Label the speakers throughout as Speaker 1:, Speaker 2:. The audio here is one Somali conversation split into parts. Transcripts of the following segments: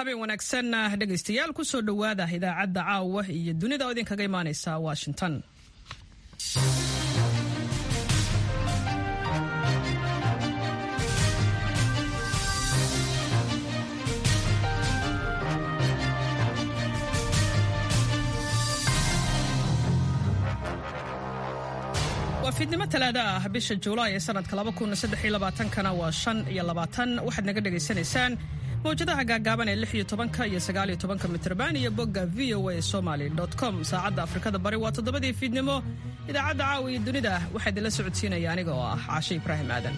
Speaker 1: habeen wanaagsan dhegaystayaal kusoo dhowaada idaacadda caawa iyo dunida oo idinkaga imaaneysa washington waa fiidnimo talaada ah bisha juulaay ee sanadka kana waa shan iyo labaatan waxaad naga dhegaysanaysaan mawjadaha gaagaaban ee lix iyo tobanka iyo sagaal iyo tobanka mitrban iyo bogga v o a somaly com saacadda afrikada bari waa toddobadii fiidnimo idaacadda caawa iyo dunida waxaa idinla socodsiinaya aniga oo ah caashe ibraahim aadan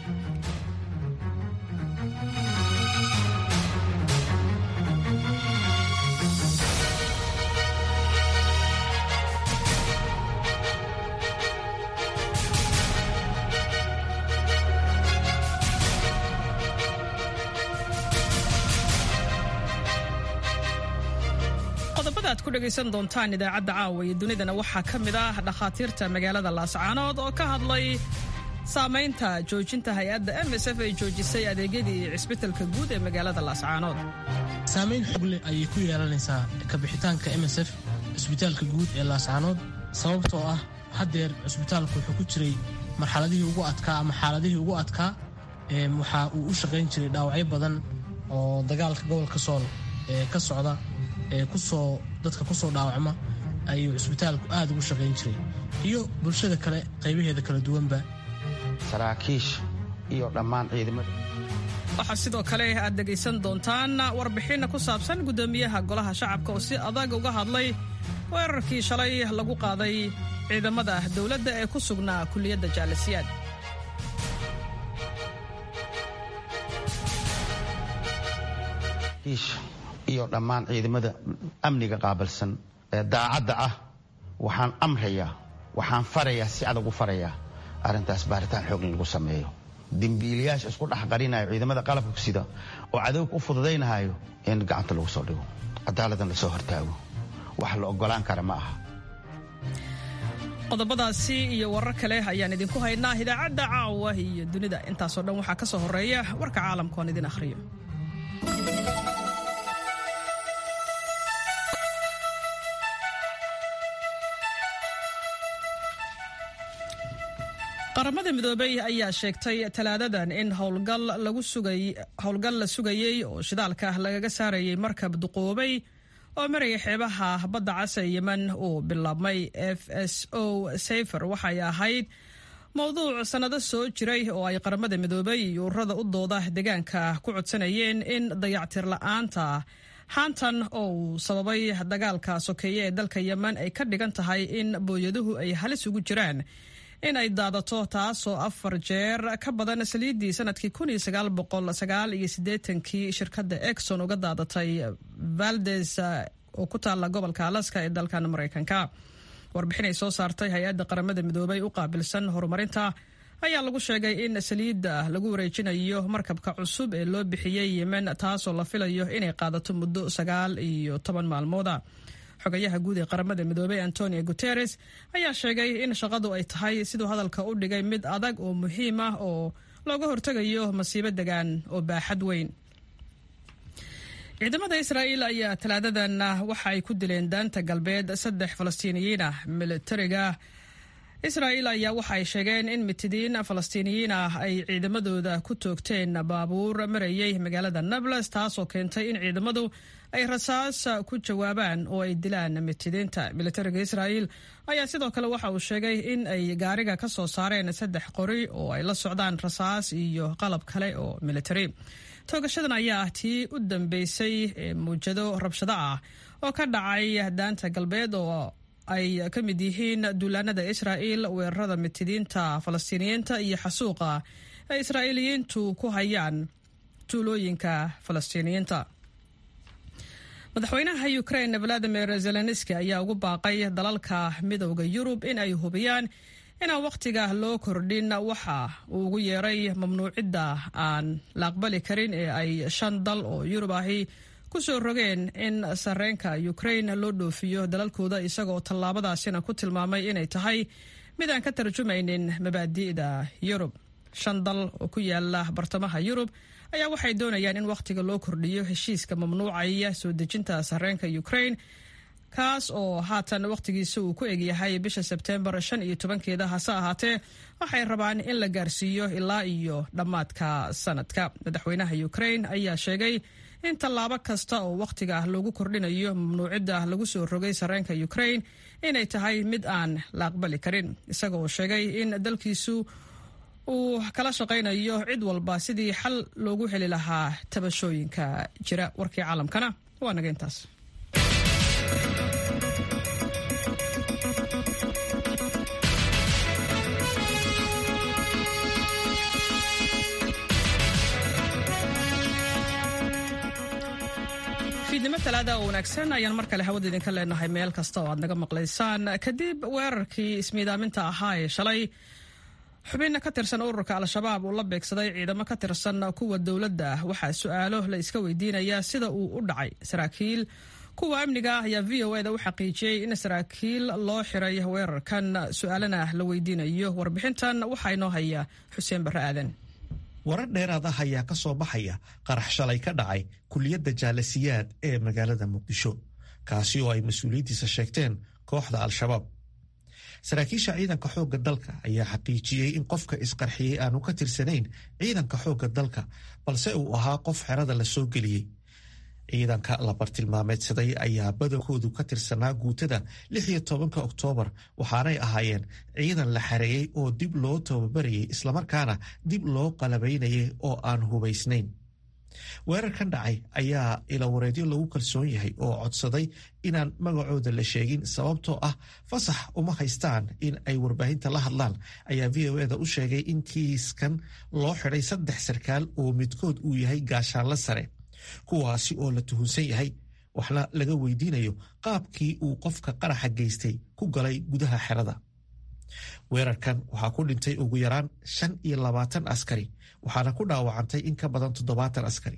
Speaker 1: ad ku dhegaysan doontaan idaacadda caawa iyo dunidana waxaa ka mid ah dhakhaatiirta magaalada laascaanood oo ka hadlay saamaynta joojinta hay-adda m s f ay joojisay adeegyadii cisbitalka guud ee magaalada laascaanood
Speaker 2: saamayn xogle ayay ku yeelanaysaa kabixitaanka m s f cisbitaalka guud ee laascaanood sababtoo ah haddeer cisbitaalku wuxuu ku jiray marxaladihii ugu adkaa ama xaaladihii ugu adkaa waxa uu u shaqayn jiray dhaawacyo badan oo dagaalka gobolka sool ee ka socda ee kusoo dadka kusoo dhaawacma ayuu cisbitaalku aad ugu shaqayn jiray iyo bulshada kale qaybaheeda kala duwanba
Speaker 3: saraakiish iyo dhammaan ciidamada
Speaker 1: waxaa sidoo kale aad dhegaysan doontaan warbixin ku saabsan guddoomiyaha golaha shacabka oo si adag uga hadlay weerarkii shalay lagu qaaday ciidamada dowladda ee ku sugnaa kulliyadda jaalasiyaad
Speaker 3: iyo dhammaan ciidamada amniga qaabilsan ee daacadda ah waxaan amrayaa waxaan farayaa si adag u farayaa arrintaas baaritaan xoog in lagu sameeyo dembiilayaasha isku dhex qarinayo ciidamada qalabka sida oo cadowga u fududaynahayo in gacanta lagu soo dhigo cadaaladdan lasoo hortaago wax la ogolaan kara ma aha
Speaker 1: qodobadaasi iyo warar kale ayaan idinku haynaa idaacadda caawa iyo dunida intaasoo dhan waxaa ka soo horreeya warka caalamka oon idin akhriyo qaramada midoobey ayaa sheegtay talaadadan in howlgal la sugayey oo shidaalka lagaga saarayay markab duqoobay oo maraya xeebaha badda cas ee yemen uu bilaabmay f s o safer waxay ahayd mowduuc sannado soo jiray oo ay qaramada midoobey iyo ururada u dooda deegaanka ku codsanayeen in dayactir la'aanta haantan oo uu sababay dagaalka sokeeye ee dalka yemen ay ka dhigan tahay in booyaduhu ay halis ugu jiraan in ay daadato taasoo afar jeer ka badan saliiddii sanadkii kii shirkadda exon uga daadatay valdes oo ku taalla gobolka alaska ee dalkan maraykanka warbixin ay soo saartay hay-adda qaramada midoobay u qaabilsan horumarinta ayaa lagu sheegay in saliidda lagu wareejinayo markabka cusub ee loo bixiyey yemen taasoo la filayo inay qaadato muddo sagaal iyo toban maalmooda xogayaha guud ee qaramada midoobey antonio guteres ayaa sheegay in shaqadu ay tahay siduu hadalka u dhigay mid adag oo muhiim ah oo looga hortegayo masiibo degaan oo baaxad weyn ciidamada israa'iil ayaa talaadadan waxa ay ku dileen daanta galbeed saddex falastiiniyiin ah militariga israa'iil ayaa waxa ay sheegeen in mitidiin falastiiniyiin ah ay ciidamadooda ku toogteen baabuur marayay magaalada nables taasoo keentay in ciidamadu ay rasaas ku jawaabaan oo ay dilaan mitidiinta militariga israa'iil ayaa sidoo kale waxa uu sheegay in ay gaariga ka soo saareen saddex qori oo ay la socdaan rasaas iyo qalab kale oo militari toogashadan ayaa ah tii u dambeysay ee muwjado rabshado ah oo ka dhacay daanta galbeed oo ay ka mid yihiin duulaanada israa'iil weerarada mitidiinta falastiiniyiinta iyo xasuuqa ay israa'iiliyiintu ku hayaan tuulooyinka falastiiniyiinta madaxweynaha ukrain valadimir zelenski ayaa ugu baaqay dalalka midowda yurub in ay hubiyaan inaan wakhtiga loo kordhin waxa uu ugu yeeray mamnuucidda aan la aqbali karin ee ay shan dal oo yurub ahi ku soo rogeen in sareenka ukrain loo dhoofiyo dalalkooda isagoo tallaabadaasina ku tilmaamay inay tahay mid aan ka tarjumaynin mabaadi'da yurub shan dal oo ku yaala bartamaha yurub ayaa waxay doonayaan in wakhtiga loo kordhiyo heshiiska mamnuucaya soo dejinta sarreenka ukraine kaas oo haatan wakhtigiisa uu ku egyahay bisha sebteembar shan iyo tobankeeda hase ahaatee waxay rabaan in la gaarsiiyo ilaa iyo dhammaadka sanadka madaxweynaha ukraine ayaa sheegay in tallaabo kasta oo wakhtiga ah loogu kordhinayo mamnuucidda lagu soo rogay sarreenka ukraine inay tahay mid aan la aqbali karin isaga oo sheegay in dalkiisu uu kala shaqaynayo cid walba sidii xal loogu heli lahaa tabashooyinka jira warkii caalamkana waa naga intaas fiidnimo talaada oo wanaagsan ayaan mar kale hawada idinka leenahay meel kasta oo aad naga maqlaysaan kadib weerarkii ismiidaaminta ahaa ee shalay xubin ka tirsan ururka al-shabaab uu la beegsaday ciidamo ka tirsan kuwa dowladda waxaa su-aalo la iska weydiinayaa sida uu u dhacay saraakiil kuwa amniga ah ayaa v o eda u xaqiijiyey in saraakiil loo xiray weerarkan su-aalana la weydiinayo warbixintan waxaa inoo haya xuseen barre aadan
Speaker 4: warar dheeraad ah ayaa ka soo baxaya qarax shalay ka dhacay kuliyadda jaalasiyaad ee magaalada muqdisho kaasi oo ay mas-uuliyiintiisa sheegteen kooxda al-shabaab saraakiisha ciidanka xoogga dalka ayaa xaqiijiyey in qofka isqarxiyey aanu ka tirsanayn ciidanka xoogga dalka balse uu ahaa qof xerada la soo geliyey ciidanka la bartilmaameedsaday ayaa badankoodu ka tirsanaa guutada lix iyo tobanka oktoobar waxaanay ahaayeen ciidan la xareeyey oo dib loo tababarayay islamarkaana dib loo qalabaynayay oo aan hubaysnayn weerarkan dhacay ayaa ilawareedyo lagu kalsoon yahay oo codsaday inaan magacooda la sheegin sababtoo ah fasax uma haystaan in ay warbaahinta la hadlaan ayaa v o eda u sheegay in kiiskan loo xidhay saddex sarkaal oo midkood uu yahay gaashaanla sare kuwaasi oo la tuhunsan yahay waxna laga weydiinayo qaabkii uu qofka qaraxa geystay ku galay gudaha xerada weerarkan waxaa ku dhintay ugu yaraan shan iyo labaatan askari waxaana ku dhaawacantay in ka badan toddobaatan askari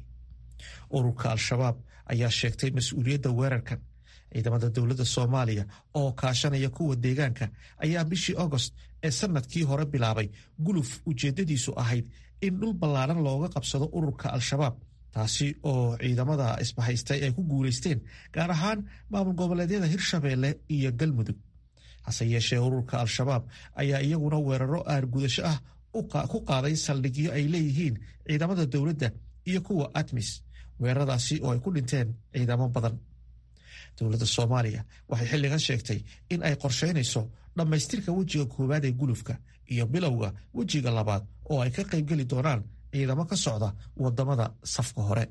Speaker 4: ururka al-shabaab ayaa sheegtay mas-uuliyadda weerarkan ciidamada dowladda soomaaliya oo kaashanaya kuwa deegaanka ayaa bishii agost ee sanadkii hore bilaabay guluf ujeeddadiisu ahayd in dhul ballaaran looga qabsado ururka al-shabaab taasi oo ciidamada isbahaystay ay ku guulaysteen gaar ahaan maamul goboleedyada hirshabeelle iyo galmudug hase yeeshee ururka al-shabaab ayaa iyaguna weeraro aargudasho ah ku qaaday saldhigyo ay leeyihiin ciidamada dowladda iyo kuwa admis weeraradaasi oo ay ku dhinteen ciidamo badan dowladda soomaaliya waxay xilligan sheegtay in ay qorsheynayso dhammaystirka wejiga koowaad ee gulufka iyo bilowga wejiga labaad oo ay ka qaybgeli doonaan ciidamo ka socda wadamada safka hore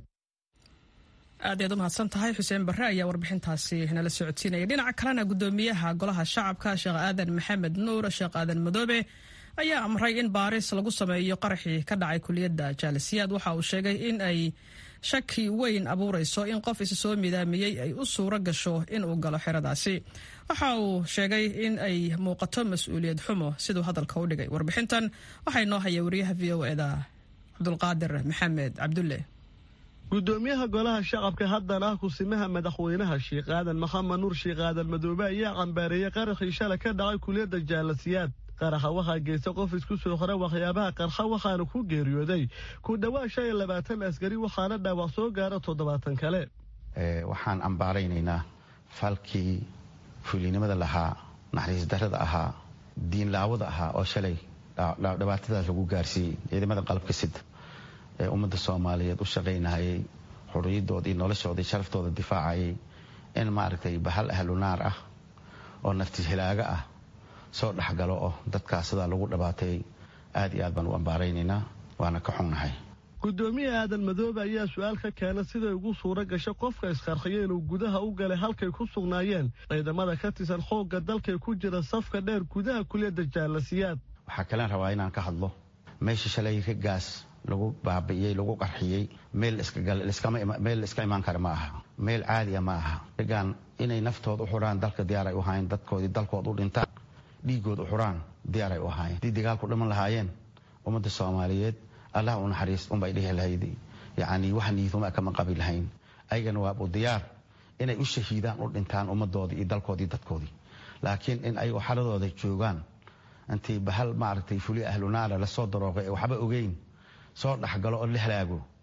Speaker 1: aad ayaad u mahadsan tahay xuseen barre ayaa warbixintaasi nala socodsiinaya dhinaca kalena guddoomiyaha golaha shacabka sheekh aadan maxamed nuur sheekh aadan madoobe ayaa amray in baaris lagu sameeyo qaraxii ka dhacay kuliyadda jaalisiyaad waxa uu sheegay in ay shaki weyn abuurayso in qof isa soo midaamiyey ay u suuro gasho inuu galo xeradaasi waxa uu sheegay in ay muuqato mas-uuliyad xumo siduu hadalka u dhigay warbixintan waxaa inoo haya wariyaha v o eda cabdulqaadir maxamed cabdulle
Speaker 5: gudoomiyaha golaha shacabka haddana ah kusimaha madaxweynaha sheekh aadan maxamed nuur sheekh aadan madoobe ayaa cambaareeyey qaraxii shalay ka dhacay kuliyadda jaalasiyaad qaraxa waxaa geysta qof isku soo xora waxyaabaha qarxa waxaana ku geeriyooday ku dhowaad shan iyo labaatan askari waxaana dhaawac soo gaara toddobaatan kale
Speaker 3: waxaan ambaaraynaynaa falkii fulinimada lahaa naxariis darada ahaa diinlaawada ahaa oo shalay dhibaatadaas lagu gaarsiiyey ciidamada qalabka sida ee ummadda soomaaliyeed u shaqaynahayay xuriyadooda iyo noloshooda iyo sharaftooda difaacayay in maaragtay bahal ahlunaar ah oo nafti hilaaga ah soo dhexgalo oo dadkaas sidaa lagu dhabaatay aad iyo aad baan u ambaaraynaynaa waana ka xunnahay
Speaker 5: gudoomiye aadan madoobe ayaa su-aal ka keena siday ugu suuro gashay qofka isqarxiya inuu gudaha u galay halkay ku sugnaayeen ciidamada ka tirsan xoogga dalkay ku jira safka dheer gudaha kuliyadda jaalasiyaad
Speaker 3: waxaa kalen rabaa inaan ka hadlo meesha shalay raggaas lagu baabi'iyey lagu qarxiyey meel meel iska imaan kara ma aha meel caadiya ma aha raggaan inay naftooda u xuraan dalka diyaaray u ahaayeen dadkoodii dalkood u dhintaan dhiigood u xuraan diyaaray u ahaayeen haddii dagaalku dhiman lahaayeen ummadda soomaaliyeed allah u naxariist unbay dhihi lahayd yacni wax niiduma kama qabi lahayn ayagana waabu diyaar inay u shahiidaan u dhintaan ummadoodii iyo dalkoodii dadkoodii laakiin in ay xaladooda joogaan intii bahal maaragtay fuli ahlunaara lasoo darooqay waxba ogeyn soo dhexgalo oo la halaago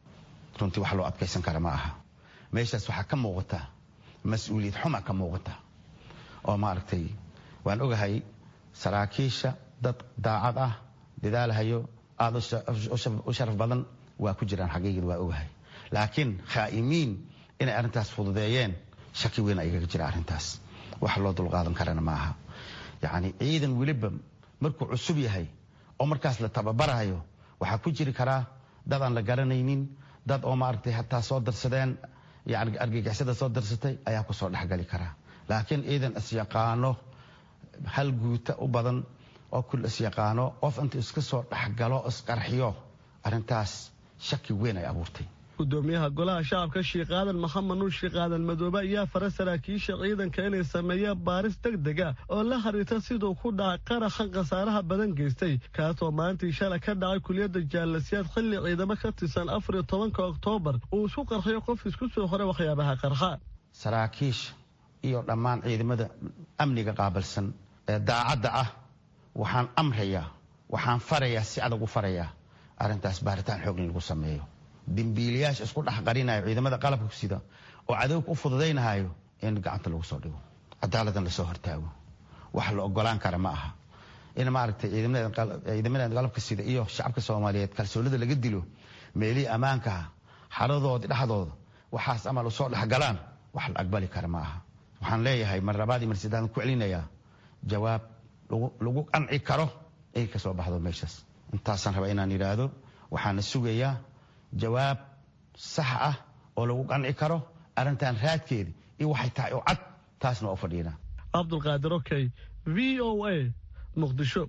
Speaker 3: runtii wax loo adkaysan kara ma aha meeshaas waxaa ka muuqata mas-uuliyad xuma ka muuqata oo maaragtay waan ogahay saraakiisha dad daacad ah dadaalhayo aada u sharaf badan waa ku jiraan xaqiiqda waa ogahay laakiin khaa'imiin inay arrintaas fududeeyeen shaki weyn igaga jira arrintaas wax loo dulqaadan karana ma aha yacni ciidan weliba markuu cusub yahay oo markaas la tababarayo waxaa ku jiri karaa dad aan la garanaynin dad oo maaragtay hataa soo darsadeen yani argagixisada soo darsatay ayaa kusoo dhexgali karaa laakiin ciidan isyaqaano hal guuta u badan oo kul isyaqaano qof inta iska soo dhexgalo isqarxiyo arrintaas shaki weyn ay abuurtay
Speaker 5: gudoomiyaha golaha shacabka sheekh aadan maxamed nuur sheekh aadan madoobe ayaa fara saraakiisha ciidanka inay sameeyaan baaris deg deg ah oo la xiriirta siduu ku dhacay qaraxan khasaaraha badan geystay kaasoo maalintii shalay ka dhacay kuliyadda jaalasiyaad xilli ciidamo ka tirsan afar iyo tobanka oktoobar uu isku qarxiyo qof isku soo horay waxyaabaha qarxa
Speaker 3: saraakiisha iyo dhammaan ciidamada amniga qaabilsan ee daacadda ah waxaan amrayaa waxaan farayaa si adag u farayaa arrintaas baaritaan xoog in lagu sameeyo dembiilayaasha isku dhex qarinayo ciidamada qalabka sida oo cadowga u fududaynahayo in gacanta lagu soo dhigo cadaaladan lasoo hortaago wax la ogolaan kara ma aha in maaragtay ciidamada qalabka sida iyo shacabka soomaaliyeed kalsoonida laga dilo meelihii ammaankaha xaradooda dhexdooda waxaas amal usoo dhexgalaan wax la aqbali kara ma aha waxaan leeyahay mar labaad iyo mar saddexaan ku celinayaa jawaab lagu qanci karo ay ka soo baxdo meeshaas intaasaan rabaa inaan yidhaahdo waxaana sugayaa jawaab sax ah oo lagu qanci karo arrintan raadkeeda iyo waxay tahay oo cad taasna waa u fadhiinaa
Speaker 5: cabdulqaadir okey v o a muqdisho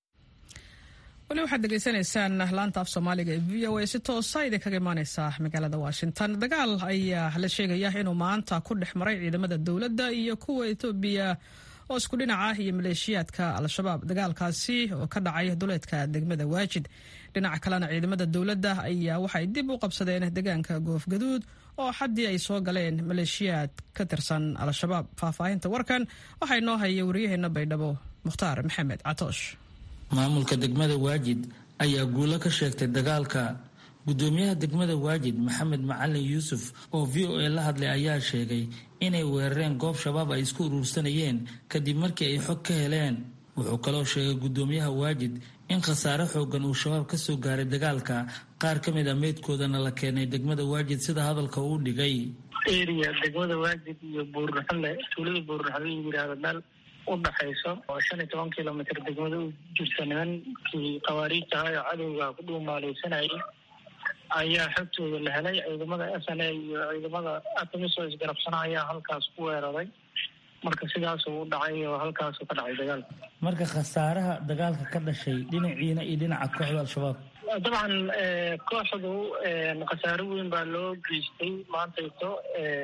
Speaker 1: weli waxaad degeysanaysaan laanta af soomaaliga ee v o a si toosa idinkaga imaaneysa magaalada washington dagaal ayaa la sheegaya inuu maanta ku dhex maray ciidamada dowladda iyo kuwa etoobiya oo isku dhinac ah iyo maleeshiyaadka al-shabaab dagaalkaasi oo ka dhacay duleedka degmada waajid dhinaca kalena ciidamada dowladda ayaa waxay dib u qabsadeen deegaanka goofgaduud oo xaddii ay soo galeen maleeshiyaad ka tirsan al-shabaab faahfaahinta warkan waxaa inoo haya wariyaheena baydhabo mukhtaar maxamed catoosh
Speaker 6: maamulka degmada waajid ayaa guulo ka sheegtay dagaalka gudoomiyaha degmada waajid maxamed macalin yuusuf oo v o a la hadlay ayaa sheegay inay weerareen goob shabaab ay isku uruursanayeen kadib markii ay xog ka heleen wuxuu kaloo sheegay gudoomiyaha waajid in khasaare xoogan uu shabaab ka soo gaaray dagaalka qaar ka mid a meydkoodana la keenay degmada waajid sida hadalka uu dhigay
Speaker 7: eriya degmada waajid iyo buurraxale tuulada buurraxale la yidhaahdo meel u dhaxayso oo shan iyo toban kilomitr degmada u jirta nimankii khawaariijta ahaa oo cadowga ku dhuumaaleysanayay ayaa xogtooda la helay ciidamada s n a iyo ciidamada atamisoo isgarabsana ayaa halkaas ku weeraray marka sidaasuu u dhacay oo halkaasuu ka dhacay dagaalka
Speaker 6: marka khasaaraha dagaalka ka dhashay dhinaciina iyo dhinaca kooxda al-shabaab
Speaker 7: dabcan kooxdu khasaaro weyn baa loo geystay maantayto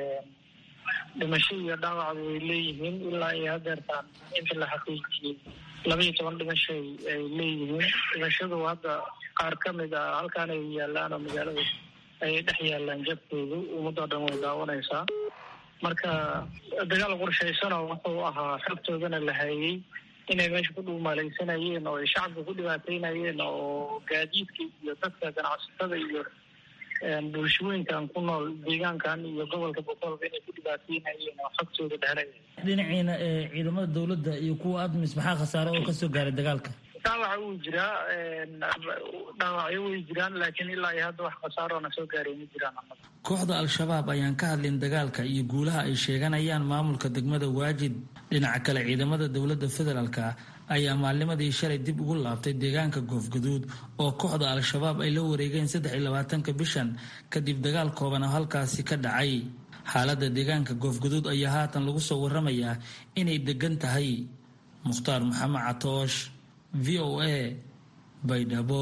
Speaker 7: dhimasho iyo dhaawacba way leeyihiin ilaa iyo hadeertaan inta la xaqiijiyey laba iyo toban dhimasho ay leeyihiin dhimashadu hadda qaar ka mid a halkaan ay yaalaan oo magaalada ayay dhex yaalaan jabkoodu ummadoo dhan way daawanaysaa marka dagaal qorshaysanoo wuxuu ahaa xogtoodana la hayay inay meesha ku dhuumaaleysanayeen oo ay shacabka ku dhibaateynayeen oo gaadiidka iyo dadka ganacsatada iyo bulshooyinkan ku nool deegaankan iyo gobolka boqolka inay ku dhibaateynayeen oo xogtooda dhehelay
Speaker 6: dhinaciina ciidamada dowladda iyo kuwa admis maxaa khasaare oo kasoo gaaray dagaalka
Speaker 7: dhaawaca wuu jiraa dhaawacyo way jiraan laakiin ilaa iyo hadda wax khasaaroona soo gaaray ma jiraan
Speaker 6: kooxda al-shabaab ayaan ka hadlin dagaalka iyo guulaha ay sheeganayaan maamulka degmada waajid dhinaca kale ciidamada dowladda federaalka ayaa maalnimadii shalay dib ugu laabtay deegaanka goofgaduud oo kooxda al-shabaab ay la wareegeen saddex iyo labaatanka bishan kadib dagaal kooban oo halkaasi ka dhacay xaaladda deegaanka goofgaduud ayaa haatan lagu soo waramayaa inay degan tahay mukhtaar maxamed catoosh v o a baydhabo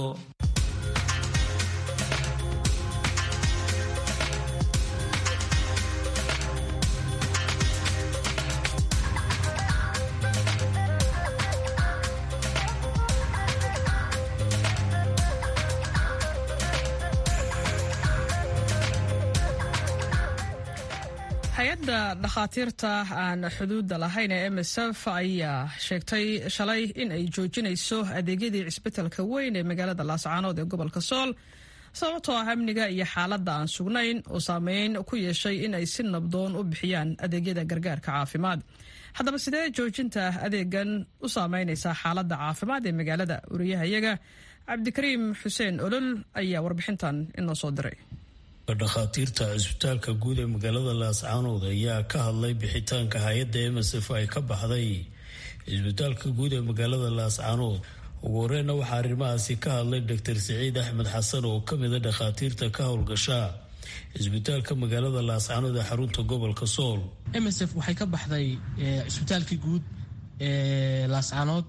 Speaker 1: hay-adda dhakhaatiirta aan xuduudda lahayn ee m s f ayaa sheegtay shalay in ay joojinayso adeegyadii cisbitalka weyn ee magaalada laascaanood ee gobolka sool sababtoo ah amniga iyo xaaladda aan sugnayn oo saameyn ku yeeshay in ay si nabdoon u bixiyaan adeegyada gargaarka caafimaad haddaba sidee joojinta adeegan u saameynaysaa xaaladda caafimaad ee magaalada wariyahayaga cabdikariim xuseen olol ayaa warbixintan inoo soo diray
Speaker 8: dhakhaatiirta cisbitaalka guud ee magaalada laascaanood ayaa ka hadlay bixitaanka hay-adda msf ay ka baxday cisbitaalka guud ee magaalada laascaanood ugu horeyna waxaa arrimahaasi ka hadlay doctor siciid axmed xasan oo kamida dhakhaatiirta ka howlgasha cisbitaalka magaalada laascaanood ee xarunta gobolka sool
Speaker 2: msf waxay ka baxday cisbitaalkii guud ee laascaanood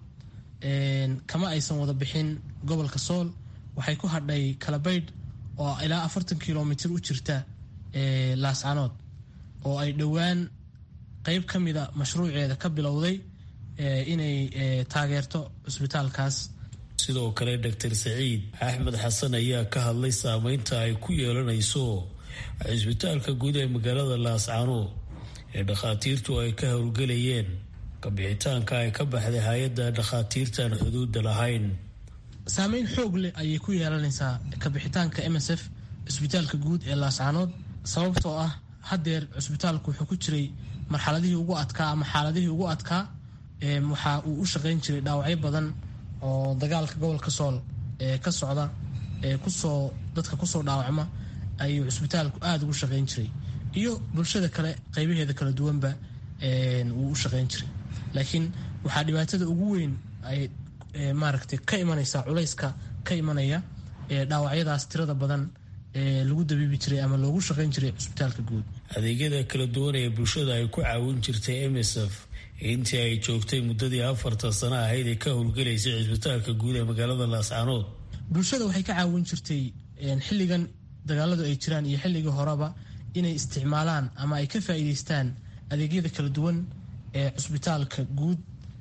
Speaker 2: kama aysan wada bixin gobolka sool waxay ku hadhay kalabaydh oo ilaa afartan kilomitr u jirta laascaanood oo ay dhowaan qeyb ka mida mashruuceeda ka bilowday inay taageerto cisbitaalkaas
Speaker 8: sidoo kale doctor saciid axmed xasan ayaa ka hadlay saameynta ay ku yeelanayso cisbitaalka guud ee magaalada laascaanood ee dhakhaatiirtu ay ka howlgelayeen kabixitaanka ay ka baxday hay-adda dhakhaatiirtaan xuduudda lahayn
Speaker 2: saameyn xoog leh ayay ku yeelanaysaa kabixitaanka msf cisbitaalka guud ee laascaanood sababtoo ah haddeer cisbitaalku wuxuu ku jiray marxaladihii ugu adkaa ama xaaladihii ugu adkaa waxa uu u shaqayn jiray dhaawacyo badan oo dagaalka gobolka sool ee ka socda ee kusoo dadka kusoo dhaawacma ayuu cisbitaalku aada ugu shaqayn jiray iyo bulshada kale qeybaheeda kala duwanba wuu u shaqayn jiray laakiin waxaa dhibaatada ugu weyn ay maaragtay ka imanaysa culayska ka imanaya dhaawacyadaas tirada badan ee lagu dabiibi jiray ama loogu shaqayn jiray cisbitaalka guud
Speaker 8: adeegyada kala duwan ee bulshada ay ku caawin jirtay msf intii ay joogtay muddadii afartan sano ahayd ee ka howlgelaysay cisbitaalka guud ee magaalada laascaanood
Speaker 2: bulshada waxay ka caawin jirtay xilligan dagaaladu ay jiraan iyo xilligii horeba inay isticmaalaan ama ay ka faa'iidaystaan adeegyada kala duwan ee cisbitaalka guud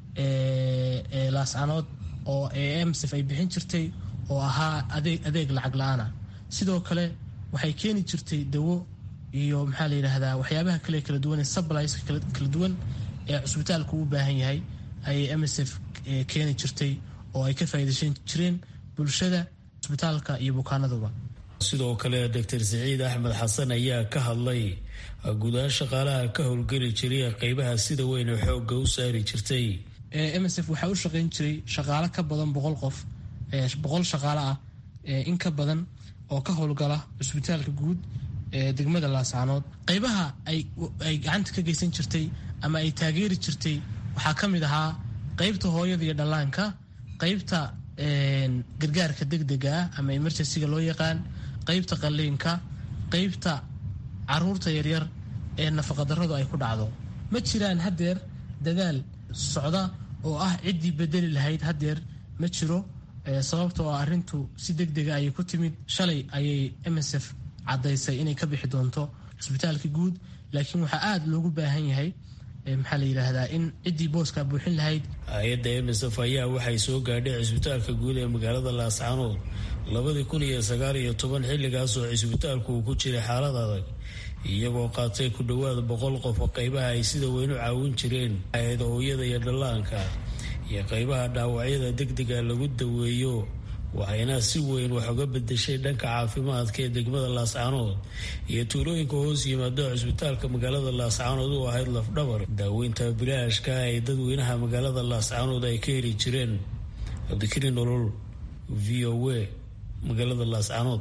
Speaker 2: ee laascaanood oo emsf ay bixin jirtay oo ahaa adeeg lacag la-aana sidoo kale waxay keeni jirtay dawo iyo maxaa la yidhaahdaa waxyaabaha kale kala duwan ee subliska kala duwan ee cusbitaalku u baahan yahay ayay msf keeni jirtay oo ay ka faa'iidaysan jireen bulshada cusbitaalka iyo bukaanaduba
Speaker 8: sidoo kale doctor siciid axmed xasan ayaa ka hadlay guudahaan shaqaalaha ka howlgeli jiray qeybaha sida weyn ee xoogga u saari jirtay
Speaker 2: msf waxaa u shaqayn jiray shaqaalo ka badan boqol qof boqol shaqaalo ah in ka badan oo ka howlgala cusbitaalka guud ee degmada laascaanood qeybaha ay gacanta ka geysan jirtay ama ay taageeri jirtay waxaa ka mid ahaa qeybta hooyada iyo dhallaanka qeybta gargaarka degdega ah ama emergencyga loo yaqaan qeybta qalliinka qeybta caruurta yaryar ee nafaqadarradu ay ku dhacdo ma jiraan haddeer dadaal socda oo ah ciddii bedeli lahayd haddeer ma jiro sababtoo ah arrintu si degdega ayay ku timid shalay ayay msf caddaysay inay ka bixi doonto cisbitaalka guud laakiin waxaa aada loogu baahan yahay maxaa la yidhaahdaa in ciddii booskaa buuxin lahayd
Speaker 8: hay-adda msf ayaa waxay soo gaadhay cisbitaalka guud ee magaalada laascaanood labadii kun iyo sagaal iyo toban xilligaas oo cisbitaalku uu ku jiray xaalad adag iyagoo qaatay ku dhowaada boqol qof oo qeybaha ay sida weyn u caawin jireen hay-ada hooyada iyo dhallaanka iyo qeybaha dhaawacyada degdega lagu daweeyo waxayna si weyn wax uga bedeshay dhanka caafimaadka ee degmada laascaanood iyo tuulooyinka hoos yimaado cisbitaalka magaalada laascaanood u ahayd lafdhabar daaweynta bilaashka ay dadweynaha magaalada laascaanood ay ka heli jireen cabdikari nolol v o a magaalada laascaanood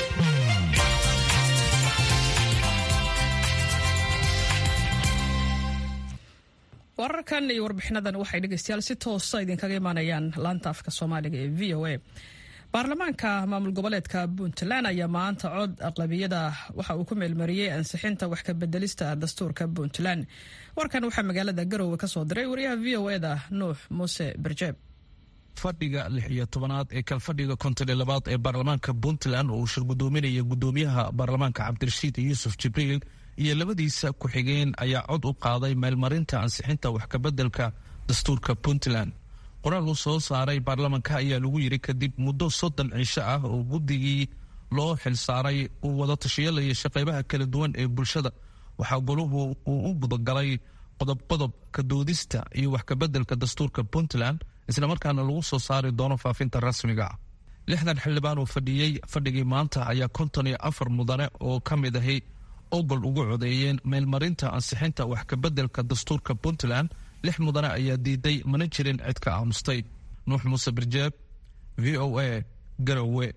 Speaker 1: wararkan iyo warbixinadan waxay dhegeystayaal si toosa idinkaga imaanayaan laanta afka soomaaliga ee v o a baarlamaanka maamul goboleedka puntland ayaa maanta cod aqlabiyada waxa uu ku meelmariyey ansixinta wax kabedelista dastuurka puntland warkan waxaa magaalada garowe ka soo diray wariyaha v o eda nuux muuse berjeeb
Speaker 9: fadhiga lix iyo tobanaad ee kalfadhiga konton iyo labaad ee baarlamaanka puntland oo uu shir gudoominaya gudoomiyaha baarlamaanka cabdirashiid yuusuf jibriil iyo labadiisa ku-xigeen ayaa cod u qaaday meelmarinta ansixinta wax kabedelka dastuurka puntland qoraal uu soo saaray baarlamaanka ayaa lagu yiri kadib muddo soddon cisho ah oo guddigii loo xilsaaray uu wada tashiyo la yeeshay qeybaha kala duwan ee bulshada waxaa goluhu uu u gudagalay qodob qodob ka doodista iyo wax kabedelka dastuurka puntland islamarkaana lagu soo saari doono faafinta rasmiga lixdan xildhibaan oo fadhiyey fadhigii maanta ayaa konton iyo afar mudane oo ka mid ahi ogol ugu codeeyeen meelmarinta ansixinta wax kabeddelka dastuurka puntland lix mudane ayaa diiday mana jirin cid ka aamustay nuux muuse birjeeb v o a garowe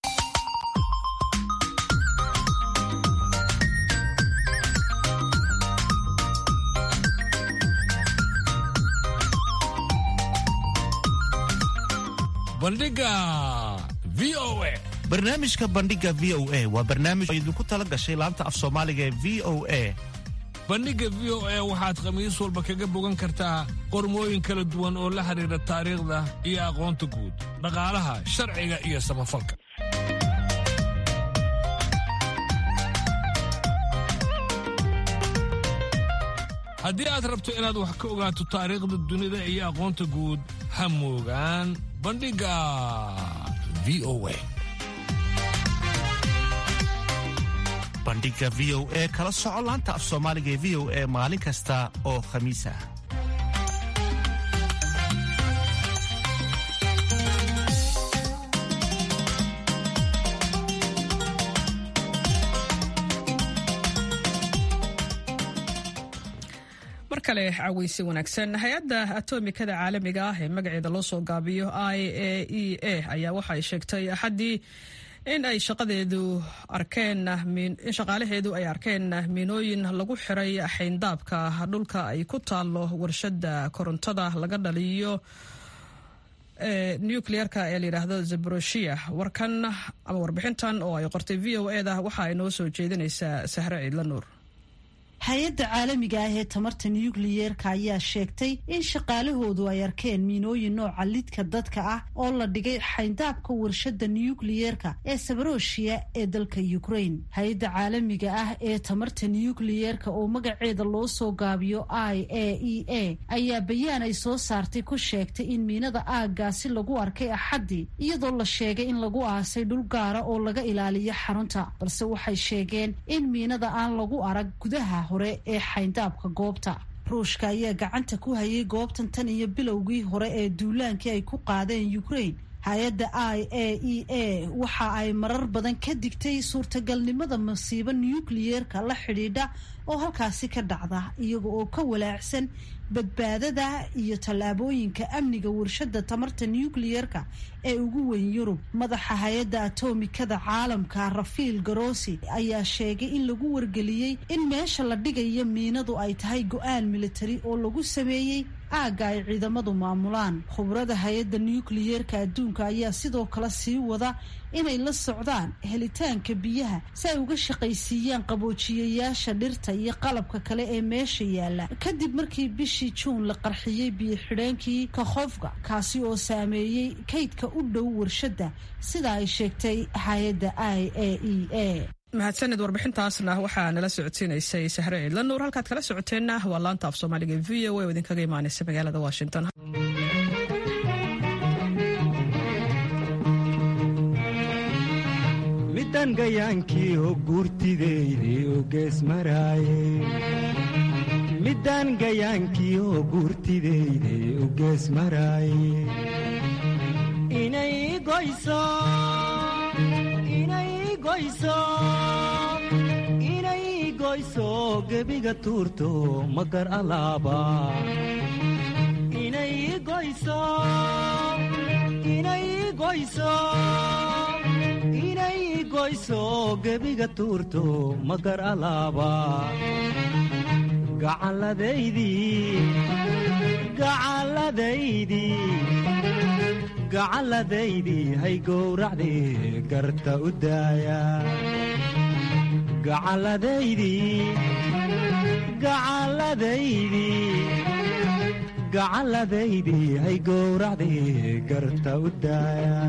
Speaker 10: bandhiga v o a
Speaker 4: barnaamijka bandhiga v o a waa barnaamij oo idinku tala gashay laanta af soomaaliga ee v o a
Speaker 10: bandhigga v o a waxaad khamiis walba kaga bogan kartaa qormooyin kala duwan oo la xidhiidha taariikhda iyo aqoonta guud dhaqaalaha sharciga iyo samafalka haddii aad rabto inaad wax ka ogaato taariikhda dunida iyo aqoonta guud ha moogaan bandhigga v o a
Speaker 4: bandhiga v o e kala soco laanta af soomaaliga ee v o e maalin kasta oo khamiis ah
Speaker 1: mar kale caweysi wanaagsan hay-adda atomikada caalamiga ah ee magaceeda loo soo gaabiyo i a e a ayaa waxa ay sheegtay axaddii in ay shaqadeedu arkeen in shaqaalaheedu ay arkeen miinooyin lagu xiray xayndaabka dhulka ay ku taalo warshada korontada laga dhaliyo nucleerka ee layidhaahdo zaboroshiya warkan ama warbixintan oo ay qortay v o eda waxa ay noo soo jeedinaysaa sahre ciidla nuur
Speaker 11: hay-adda caalamiga ah ee tamarta nukliyeerka ayaa sheegtay in shaqaalahoodu ay arkeen miinooyin nooca lidka dadka ah oo la dhigay xayndaabka warshada nukliyeerka ee sabaroshiya ee dalka ukraine hay-adda caalamiga ah ee tamarta nukliyeerka oo magaceeda loo soo gaabiyo i a e a ayaa bayaan ay soo saartay ku sheegtay in miinada aaggaasi lagu arkay axaddii iyadoo la sheegay in lagu aasay dhul gaara oo laga ilaaliyo xarunta balse waxay sheegeen in miinada aan lagu arag gudaha hore ee xayndaabka goobta ruushka ayaa gacanta ku hayay goobtan tan iyo bilowgii hore ee duulaankii ay ku qaadeen ukraine hay-adda i a e a waxa ay marar badan ka digtay suurtagalnimada masiibo nukliyeerka la xidhiidha oo halkaasi ka dhacda iyaga oo ka walaacsan badbaadada iyo tallaabooyinka amniga warshada tamarta nukliyeerka ee ugu weyn yurub madaxa hay-adda atomikada caalamka rafiil garosi ayaa sheegay in lagu wargeliyey in meesha la dhigayo miinadu ay tahay go-aan militari oo lagu sameeyey aagga ay ciidamadu maamulaan khubrada hay-adda nukliyeerka adduunka ayaa sidoo kale sii wada inay la socdaan helitaanka biyaha si ay uga shaqaysiiyaan qaboojiyayaasha dhirta iyo qalabka kale ee meesha yaalla kadib markii bishii juun la qarxiyey biyo xidheenkii kakhofka kaasi oo saameeyey kaydka u dhow warshadda sida ay sheegtay hay-adda i a e a
Speaker 1: mahadsanid warbixintaasna waxaa nala socodsiinaysay sahre ciidla nuur halkaad kala socoteenna waa laanta af soomaaliga v o a oo idinkaga imaanaysa magaalada washington
Speaker 12: midan gayaankii oo guurtideydii u gees maraaye midaan gayaankii oo guurtideydii u gees maraaye inay goyso inay goyso inay goyso gebiga tuurto magar alaaba inay goyso inay goyso inay goyso gebiga tuurto magar alaaba gacalladaydii gacalladaydii gacalladaydii hay gowracdii garta u daaya gacalladaydii gacalladaydii gacalladaydii hay gowracdii garta u daaya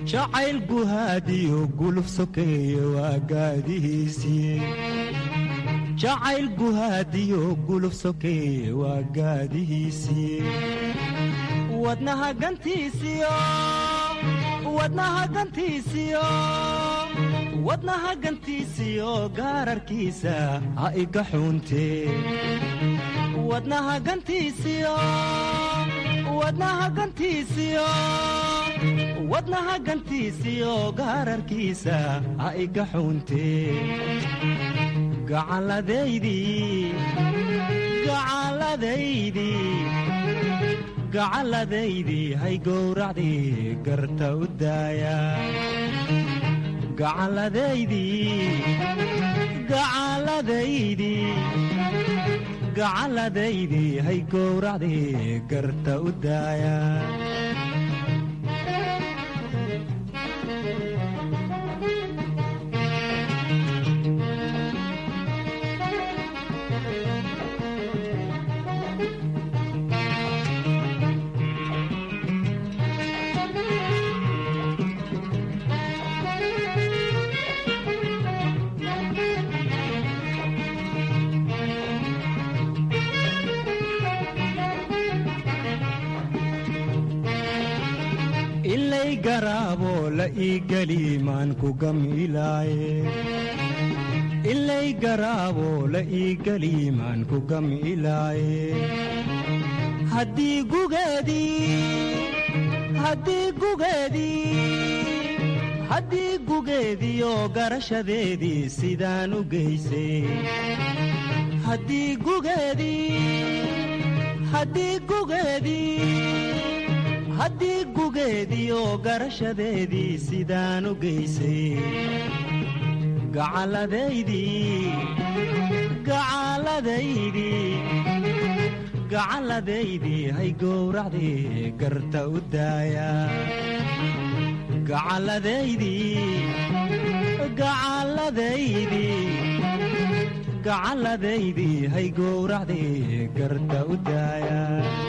Speaker 12: jacayl guhaadiyo guluf sokeeye waa gaadihiisii jacayl guhaadiyo guluf sokeeye waa gaadihiisii wadnaha gantiisiyo wadnaha gantiisiyo wadnaha gantiisiyo gaararkiisa ha iga xuuntee wadnaha gantiisiyo wadnaha gantiisiyo wadnaha gantiisiyo gaararkiisa ha iga xuuntee gacalladaydii gacalladaydii gacalladaydii hay gowracdii garta u daaya gacalladaydii gacalladaydii gacalladaydii hay gowracdii garta u daaya ilay garaaboo la ii geli maan ku gamilaaye ilay garaaboo la ii geli maan ku gamilaaye haddii gugeedii haddii gugeedii haddii gugeediioo garashadeedii sidaan u geysay haddii gugeedii haddii gugeedii haddii gugeediioo garashadeedii sidaan u geysay gacalladaydii gacalladaydii gacalladaydii hay gowracdii garta u daaya gacalladaydii gacalladaydii gacalladaydii hay gowracdii garta u daaya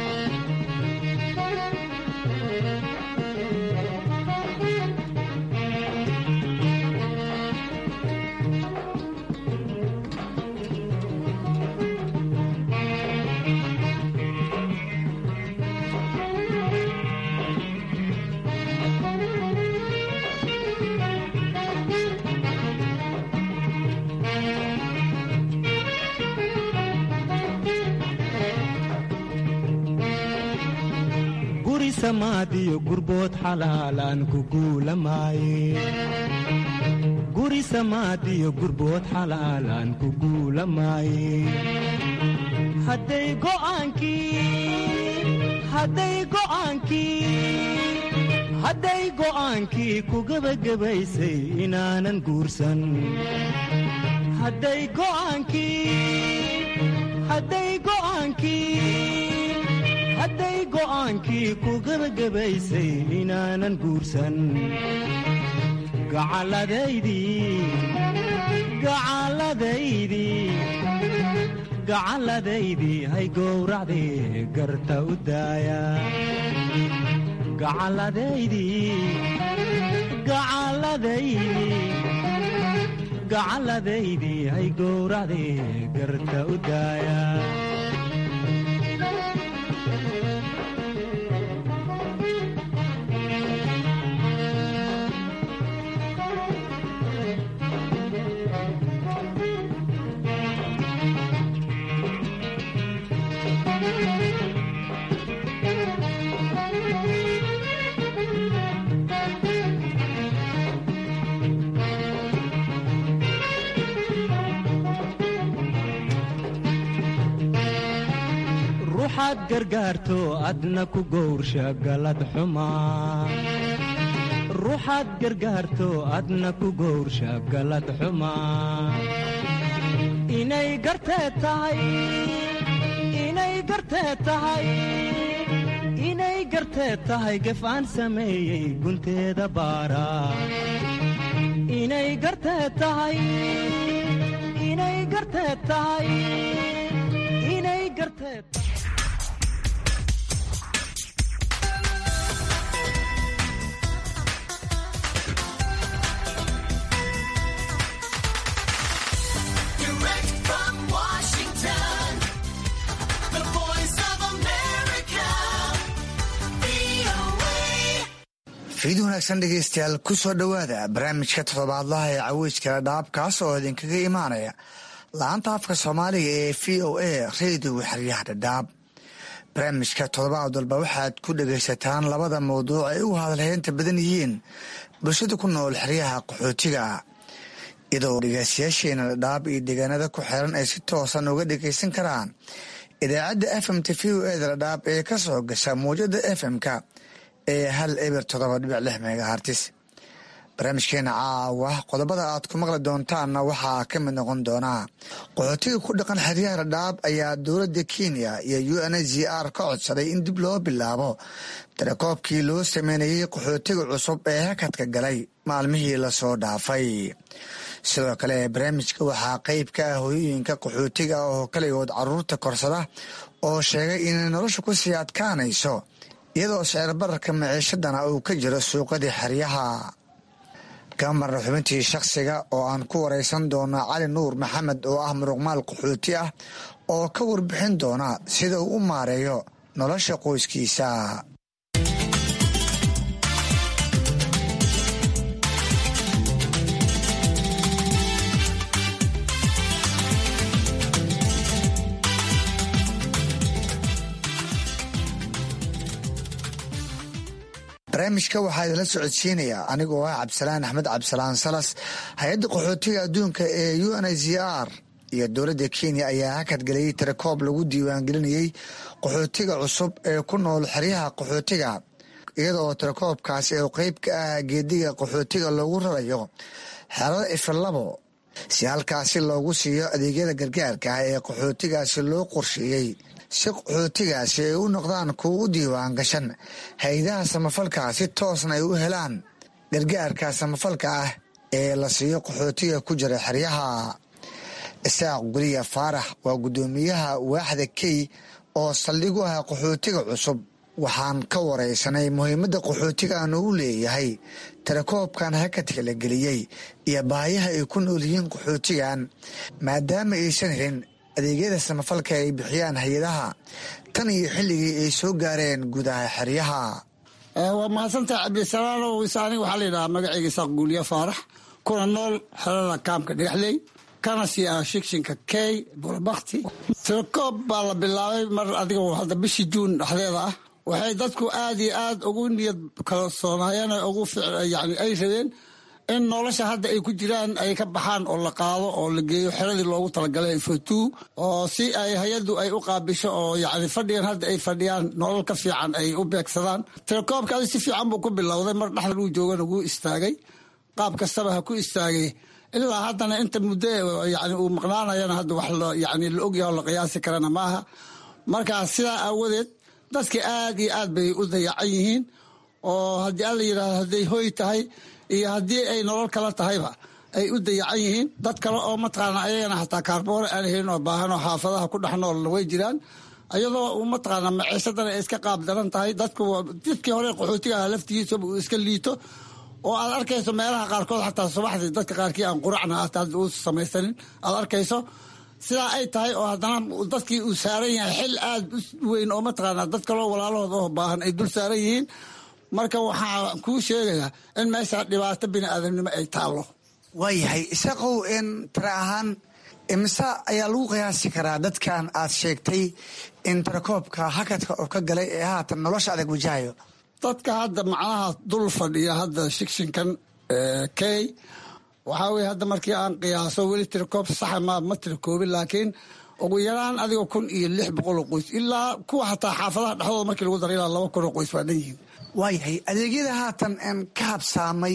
Speaker 12: guri samaadiyo gurbood xalaalaan ku guulamaaye guri samaadiyo gurbood xalaalaan ku guulamaaye hadday go'aankii hadday go'aankii hadday go'aankii ku gebagabaysay inaanan guursan hadday go'aankii hadday go'aankii hadday go'aankii ku gebagabaysay inaanan guursan gacalladaydii gacalladaydii gacalladaydii hay gowracdii garta u daaya gacalladaydii gacalladaydii gacalladaydii hay gowracdii garta u daaya ruuxaad gargaarto adna ku gowrsha galad xumaa ruuxaad gargaarto adna ku gowrsha galad xumaa inay gartee tahay inay gartee tahay inay gartee tahay gef aan sameeyey gunteeda baara inay gartee tahay inay gartee tahay inay gartee
Speaker 13: fiid wanaagsan dhegeystayaal ku soo dhowaada barnaamijka toddobaadlaha ee caweyskala dhaab kaas oo idinkaga imaanaya la-anta afka soomaaliga ee v o a redio xeryaha dhadhaab barnaamijka toddobaad walba waxaad ku dhegaysataan labada mawduuc ay u hadalheynta badan yihiin bulshada ku nool xeryaha qaxootiga iyadoo dhegeystayaasheena dhadhaab iyo deegaanada ku xeeran ay si toosan uga dhegaysan karaan idaacadda fm t v o eda dhadhaab ee ka soo gasha muwjada fm-ka ee hal eber toddoba dhibic lix megahartis barnaamijkeena caawa qodobada aad ku maqli doontaanna waxaa ka mid noqon doonaa qaxootiga ku dhaqan xeryaha dhadhaab ayaa dowladda kenya iyo u n h r ka codsaday in dib loo bilaabo tirakoobkii loo sameynayey qaxootiga cusub ee hakadka galay maalmihii lasoo dhaafay sidoo kale barnaamijka waxaa qeyb ka ah hooyooyinka qaxootiga ah oo kaligood caruurta korsada oo sheegay inay nolosha ku sii adkaanayso iyadoo sicir bararka maciishadana uu ka jiro suuqadii xeryaha kamarna xubintii shakhsiga oo aan ku waraysan doona cali nuur maxamed oo ah muruqmaal qaxooti ah oo ka warbixin doona sida uu u maareeyo nolosha qoyskiisa barnaamijka waxaa idinla socodsiinaya anigoo ah cabdisalaan axmed cabdisalaan salas hay-adda qaxootiga adduunka ee u n h r iyo dowladda kenya ayaa hakadgeliyey tirakoob lagu diiwaangelinayey qaxootiga cusub ee ku nool xeryaha qaxootiga iyadoo tirakoobkaasi oo qeyb ka ah geediga qaxootiga loogu rarayo xerada ifilabo si halkaasi loogu siiyo adeegyada gargaarka ah ee qaxootigaasi loo qorsheeyey si qaxootigaasi ay u noqdaan kuwa u diiwaan gashan hay-adaha samafalka si toosna ay u helaan gargaarka samafalka ah ee la siiyo qaxootiga ku jira xeryaha isaaq guliya faarax waa guddoomiyaha waaxda key oo saldhig u ah qaxootiga cusub waxaan ka waraysanay muhiimadda qaxootigan uu leeyahay tirakoobkan hakadka la geliyey iyo baayaha ay ku nool yihiin qaxootigan maadaama aysan helin adeegyada samafalka ay bixiyaan hay-adaha tan iyo xilligii ay soo gaareen gudaha xeryaha
Speaker 14: waa mahadsantaha cabdisalaalow isaani waxaa layidhahaa magaceyga isaaq guuliye faarax kuna nool xerada kaamka dhagaxley kana sii ah shikshinka key bulbakti tirakoob baa la bilaabay mar adiga hadda bishii juun dhexdeeda ah waxay dadku aad iyo aad ugu niyad kalsoonaayeen ugu yani ay rabeen in nolosha hadda ay ku jiraan ay ka baxaan oo la qaado oo la geeyo xeradii loogu talagalay fotuu oo si ay hay-addu ay u qaabisho oo yani fadhigan hadda ay fadhiyaan nolol ka fiican ay u beegsadaan tirakoobkaadi si fiican buu ku bilowday mar dhexdan uu joogana wuu istaagay qaab kastaba ha ku istaagay ilaa haddana inta muddo yani uu maqnaanayana hadda wax yani la ogyaho la qiyaasi karana maaha marka sidaa aawadeed dadka aad iyo aad bay u dayacan yihiin oo haddii alla yidhahdo hadday hoy tahay iyo haddii ay nolol kala tahayba ay u dayacan yihiin dad kale oo mataqaana ayagana xataa kaarboore aan helin oo baahan oo xaafadaha ku dhex noolna way jiraan ayadoo mataqaana maciisadana ay iska qaab daran tahay dadku dadkii hore qaxootiga aha laftigiisaba uu iska liito oo aad arkayso meelaha qaarkood xataa subaxdii dadka qaarkii aan quracna hata hadda uu samaysanin aad arkayso sidaa ay tahay oo haddana dadkii uu saaran yahay xil aad u weyn oo mataqaana dad kaloo walaalahood oo baahan ay dul saaran yihiin marka waxaa kuu sheegayaa in meesha dhibaato bini aadamnimo ay taallo
Speaker 13: waayahay isaqow in tira ahaan imise ayaa lagu qiyaasi karaa dadkan aad sheegtay in tirakoobka hakadka oo ka galay ee haatan nolosha adag wajahayo
Speaker 14: dadka hadda macnaha dul fadhiya hadda shikshinkan key waxaa weye hadda markii aan qiyaaso weli tirakoob saxa ma ma tirakoobin laakiin ugu yaraan adiga kun iyo lix boqol oo qoys ilaa kuwa xataa xaafadaha dhexdooda markii lagu dara ilaa laba kun oo qoys baa dhan yihiin
Speaker 13: waayahay adeegyada haatan n ka habsaamay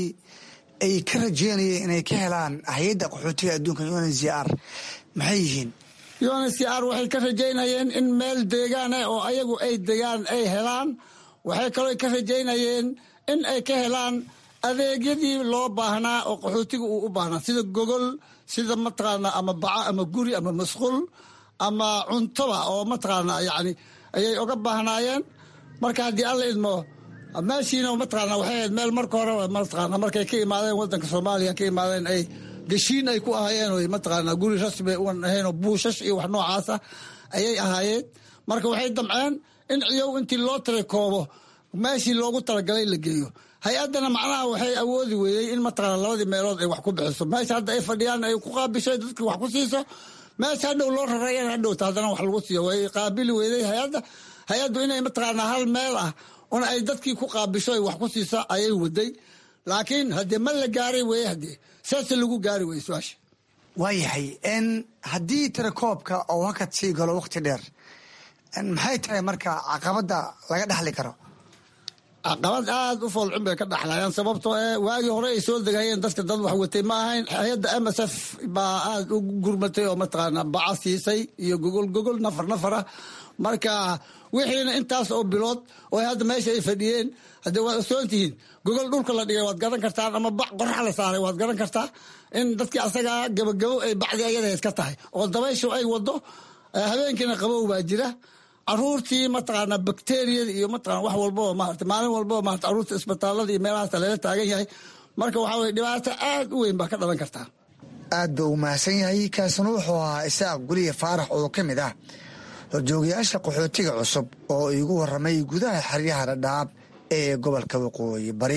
Speaker 13: ay ka rajeynayeen inay ka helaan hay-adda qaxootiga adduunka un c r maxay yihiin
Speaker 14: un c r waxay ka rajaynayeen in meel deegaan ah oo ayagu ay degaan ay helaan waxay kaloo ka rajaynayeen in ay ka helaan adeegyadii loo baahnaa oo qaxootiga uu u baahnaa sida gogol sida mataqaana ama baco ama guri ama masquul ama cuntoba oo mataqaana yani ayay oga baahnaayeen marka haddii alla idmo meeshiina mataqaana waxay ahayd meel marka hore mataqaana markay ka imaadeen wadanka soomaaliya ka imaadeen ay geshiin ay ku ahaayeen oy mataqaana guri rasmi uan ahayn oo buushash iyo wax noocaasa ayay ahaayeen marka waxay damceen in ciyow intii loo tirakoobo meeshii loogu talagalay la geeyo hay-addana macnaha waxay awoodi weeyey in mataqaana labadii meelood ay wax ku bixiso meesha hadda ay fadhiyaan ay ku qaabishay dadkii wax ku siiso meesha hadhow loo rarayana hadhowta haddana wax lagu siiyo way qaabili weeday hay-adda hay-addu inay mataqaanaa hal meel ah una ay dadkii ku qaabisho ay wax ku siiso ayay waday laakiin haddee ma la gaaray weeye haddee saase lagu gaari weye su-aasha
Speaker 13: waayahay n haddii tirakoobka oo hakad sii galo waqti dheer maxay tahay marka caqabadda laga dhexli karo
Speaker 14: caqabad aada u foolxun bay ka dhaxlayaan sababtoo ee waagii hore ay soo degayeen dadka dad wax watay ma ahayn hay-adda m s f baa aada u gurmatay oo mataqaana baca siisay iyo gogol gogol nafar nafar ah marka wixiina intaas oo bilood oo hadda meesha ay fadhiyeen haddee waad osoon tihiin gogol dhulka la dhigay waad garan kartaan ama bac qorax la saaray waad garan kartaa in dadkii asagaa gabagabo ay bacdi ayadahayd ka tahay oo dabayshu ay wado habeenkiina qabow baa jira caruurtii mataqaana bakteriyada iyo mataqana wax walbao maarata maalin walbao maarata caruurta isbitaalada iyo meelahaas lala taagan yahay marka waxaa weye dhibaato aad u weyn baa ka dhalan kartaa
Speaker 13: aad ba uu mahadsan yahay kaasina wuxuu ahaa isaaq guliya faarax oo ka mid ah horjoogayaasha qaxootiga cusub oo iigu waramay gudaha xeryaha dhadhaab ee gobolka waqooyi bari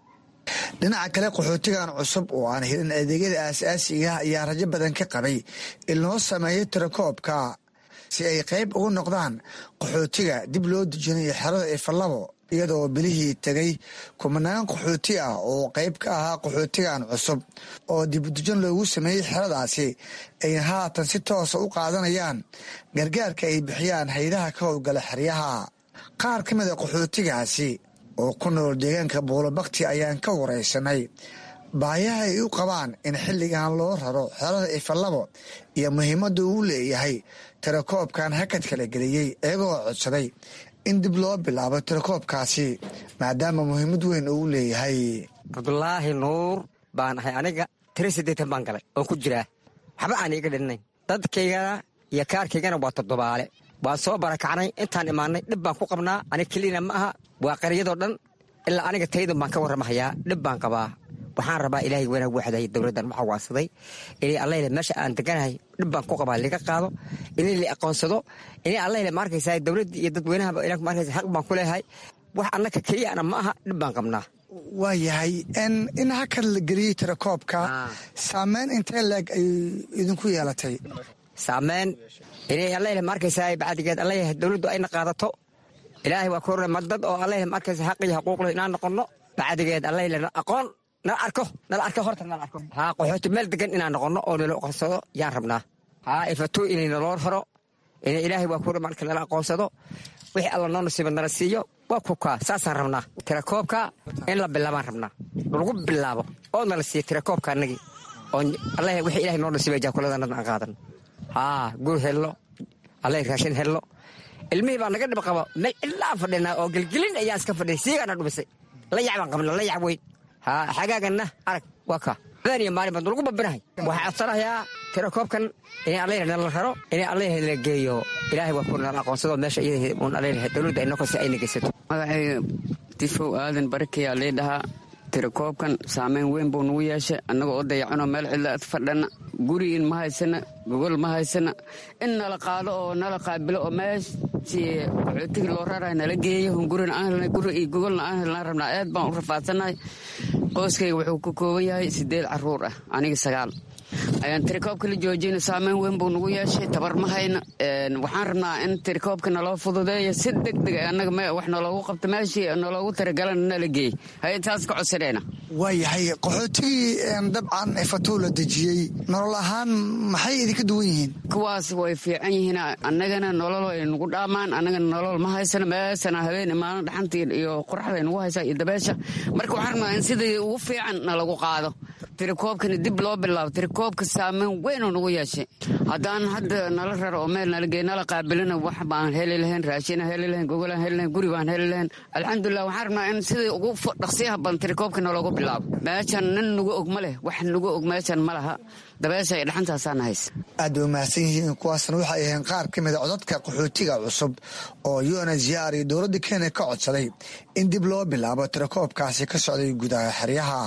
Speaker 13: dhinaca kale qaxootigan cusub oo aan helin adeegyada aasaasiga ayaa rajo badan ka qabay in loo sameeyo tirakoobka si ay qayb ugu noqdaan qaxootiga dib loo dejinayo xerada ifalabo iyadoo bilihii tegay kumanaan qaxooti ah oo qayb ka ahaa qaxootigan cusub oo dibudejin loogu sameeyey xeradaasi ayna haatan si toosa u qaadanayaan gargaarka ay bixiyaan haydaha ka howlgala xeryaha qaar ka mida qaxootigaasi oo ku nool deegaanka buulabakti ayaan ka waraysanay baayaha ay u qabaan in xilligan loo raro xerada ifalabo iyo muhiimadda uu leeyahay tirakoobkan hakad kala geliyey iyagoo codsaday in dib loo bilaabo tirakoobkaasi maadaama muhiimad weyn uu leeyahay
Speaker 15: cabdulaahi nuur baan ahay aniga tiri siddeetan baan galay oon ku jiraa waxba aan iiga dhinnayn dadkaygana iyo kaarkaygana waa toddobaale waan soo barakacnay intaan imaanay dhib baan ku qabnaa aniga kelina ma aha waa qaryadoo dhan ilaa aniga taydun baan ka warramahayaa dhib baan qabaa waxaan rabaa ilaahay wanaag waxday dowladdan waxaa waadsaday inay allayle meesha aan deganahay dhib baan ku qabaa liga qaado inay la aqoonsado inay allayle ma arkaysaa dowladda iyo dadweynahaba ila ma arkaysa xaq baan ku leeyahay wax annaka keliyana ma aha dhib baan qabnaa
Speaker 13: waa yahay in hakad la geliyey tirakoobka saameyn intee leeg ay idinku yeelatay
Speaker 15: saameyn inay allayle ma arkaysaa bacdigeed allayahay dowladdu ayna qaadato ilaahay waa ku ma dad oo allayle ma arkaysa xaq iyo xuquuqle inaan noqonno bacdigeed allayle aqoon nala arko nala arko horta nala arko haa qaxooti meel degan inaan noqonno oo nala aqoonsado yaan rabnaa haa ifatuu inay naloo haro inay ilaahay waa ku marka nala aqoonsado wixii alla noo nasiiba nala siiyo waa kukaa saasaan rabnaa tirakoobka in la bilaabaan rabnaa lagu bilaabo oo nala siiya tirakoobka annagii oo allah wixii ilahay noo nasiiba jaakuladana aan qaadan haa guur hello allah raashin hello ilmihii baa naga dhib qaba meel cidlaan fadhinaa oo gelgelin ayaan iska fadhinay siigaana dhumisay la yac baan qabna la yac weyn haa xagaaganna arag waa ka habeen iyo maalin baan lagu babinahay waxaa codsanayaa tirakoobkan inay allaylah nala raro inay allaylah nala geeyo ilaahay waa ku nala aqoonsado meesha iyada uun allaylah dowladda ay noqosi ayna geysato
Speaker 16: magacayga difow aadan barakayaa lii dhahaa tirakoobkan saameyn weyn buu nagu yeeshay annagoo oo dayacanoo meel cidla fadhana gurigiin ma haysana gogol ma haysana in nala qaado oo nala qaabilo oo meeshii qaxootigii loo rarahay nala geeyo hungurina aan helnay guri iyo gogolna aan helnaan rabnaa aad baan u rafaadsannahay qoyskayga wuxuu ka kooban yahay siddeed carruur ah aniga sagaal ayaan tirikoobka la joojina saameyn weyn buu nagu yeeshay tabar ma hayna waxaan rabnaa in tirikoobka naloo fududeeyo si deg deg annaga wax naloogu qabto meeshii naloogu tiragalana nala geey hay taas ka codsanayna
Speaker 13: waa yahay qaxootigii dabcan fatuu la dejiyey nolol ahaan maxay idinka duwan yihiin
Speaker 16: kuwaas way fiican yihiin annagana nolol ay nagu dhaamaan annagana nolol ma haysano meesana habeen maalin dhaxantii iyo qoraxday nagu haysaa iyo dabeesha marka waxaan rabnaa in sidii ugu fiican nalagu qaado tirikoobkana dib loo bilaabo tirikoobka saameyn weynoo nagu yeeshay haddaan hadda nala raro oo meel nala geey nala qaabilina wax baan heli lahayn raashina heli lahayn gogolaan heli lahayn guri baan heli lahayn alxamdulilah waxaan rabnaa in sidii ugu dhaqsiyaha badan tirikoobka naloogu bilaabo meeshan nin nagu og ma leh wax nagu og meeshan ma laha dabeesha iyo dhaxantaasaana haysa
Speaker 13: aad bay umahadsan yihiin kuwaasna waxay ahayn qaar ka mida codadka qaxootiga cusub oo unhcr iyo dowladda kenya ka codsaday in dib loo bilaabo tirakoobkaasi ka socday gudaha xeryaha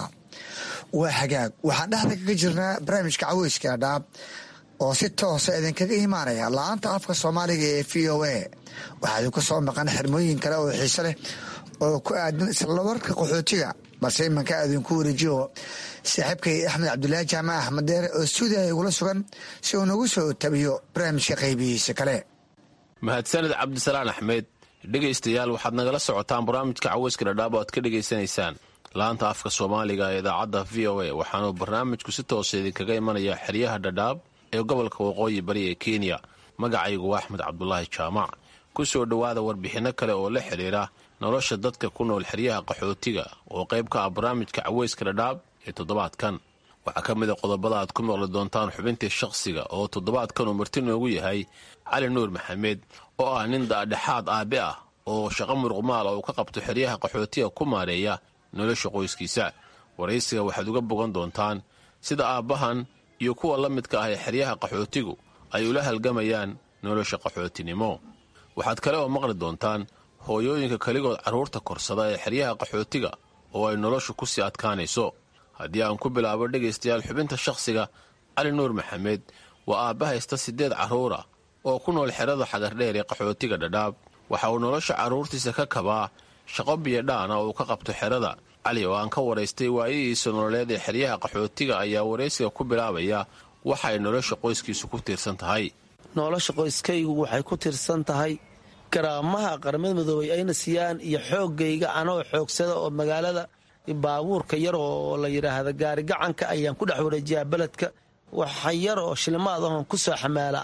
Speaker 13: waa hagaag waxaan dhexda kaga jirnaa barnaamijka caweyska dhaab oo si toosa idinkaga imaanaya la-aanta afka soomaaliga ee v o a waxaa idinku soo maqan xirmooyin kale oo xiise leh oo ku aadan islawarka qaxootiga balse imanka aadinku wareejiyo saaxiibkay axmed cabdulaahi jaamac axmed deer oo stuudiyaha igula sugan si uu nagu soo tabiyo barnaamijka qaybihiisa kale
Speaker 17: mahadsanid cabdisalaan axmed dhegaystayaal waxaad nagala socotaan barnaamijka caweyska dhadhaab o aad ka dhegaysanaysaan laanta afka soomaaliga ee idaacadda v o a waxaanuu barnaamijku si toosa idinkaga imanaya xeryaha dhadhaab ee gobolka waqooyi bari ee kenya magacaygu waa axmed cabdulaahi jaamac ku soo dhowaada warbixinno kale oo la xidhiira nolosha dadka ku nool xeryaha qaxootiga oo qayb ka ah barnaamijka caweyska dhadhaab ee toddobaadkan waxaa ka mid a qodobada aad ku maqli doontaan xubintii shakhsiga oo toddobaadkan uu marti noogu yahay cali nuur maxamed oo ah nin daadhexaad aabe ah oo shaqo muruqmaal oo uu ka qabto xeryaha qaxootiga ku maareeya nolosha qoyskiisa waraysiga waxaad uga bogan doontaan sida aabbahan iyo kuwa la midka ah ee xeryaha qaxootigu ay ula halgamayaan nolosha qaxootinimo waxaad kale oo maqli doontaan hooyooyinka keligood carruurta korsada ee xeryaha qaxootiga oo ay noloshu ku sii adkaanayso haddii aan ku bilaabo dhegaystayaal xubinta shakhsiga cali nuur maxamed waa aabba haysta siddeed carruura oo ku nool xerada xagardheer ee qaxootiga dhadhaab waxa uu nolosha carruurtiisa ka kabaa shaqo biyodhaana oo uu ka qabto xerada cali oo aan ka waraystay waayihiisa nololeed ee xeryaha qaxootiga ayaa waraysiga ku bilaabaya waxa ay nolosha qoyskiisu ku tiirsan tahay
Speaker 18: nolosha qoyskaygu waxay ku tiirsan tahay garaamaha qaramada midoobay ayna siiyaan iyo xooggayga anoo xoogsada oo magaalada baabuurka yar oo la yidhaahda gaarigacanka ayaan ku dhex wareejiyaa beledka waxa yar oo shilimaad ahoon ku soo xamaala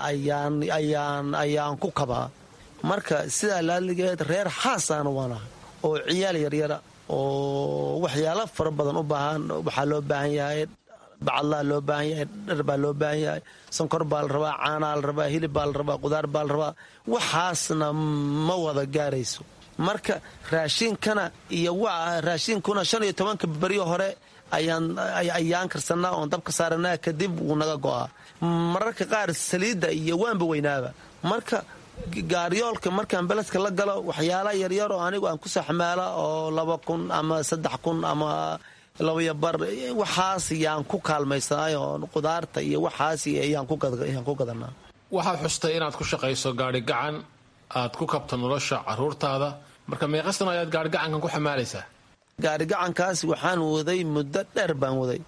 Speaker 18: ayaan ku kabaa marka sidaa laaligeed reer xaasaana waanaha oo ciyaal yaryara oo waxyaalo fara badan u baahan waxaa loo baahan yahay bacadlaa loo baahan yahay dhar baa loo baahan yahay sonkor baa la rabaa caanaa la rabaa hilib baa la rabaa qudaar baa la rabaa waxaasna ma wada gaarayso marka raashiinkana iyo raashiinkuna shan iyo tobanka beryo hore ayaan karsanaa oon dabka saaranaa kadib wuu naga go'aa mararka qaar saliidda iyo waanba weynaaba marka gaaryoolka markaan beledka la galo waxyaala yaryar oo anigu aan ku soo xamaala oo laba kun ama saddex kun ama labaya bar waxaas yaan ku kaalmaysanay oo qudaarta iyo waxaas ayaan ku gadanaa
Speaker 17: waxaad xustay inaad ku shaqayso gaari gacan aad ku kabto nolosha caruurtaada marka meeqastan ayaad gaarigacankan ku xamaalaysaa
Speaker 18: gaarigacankaas waxaan waday muddo dheer baan waday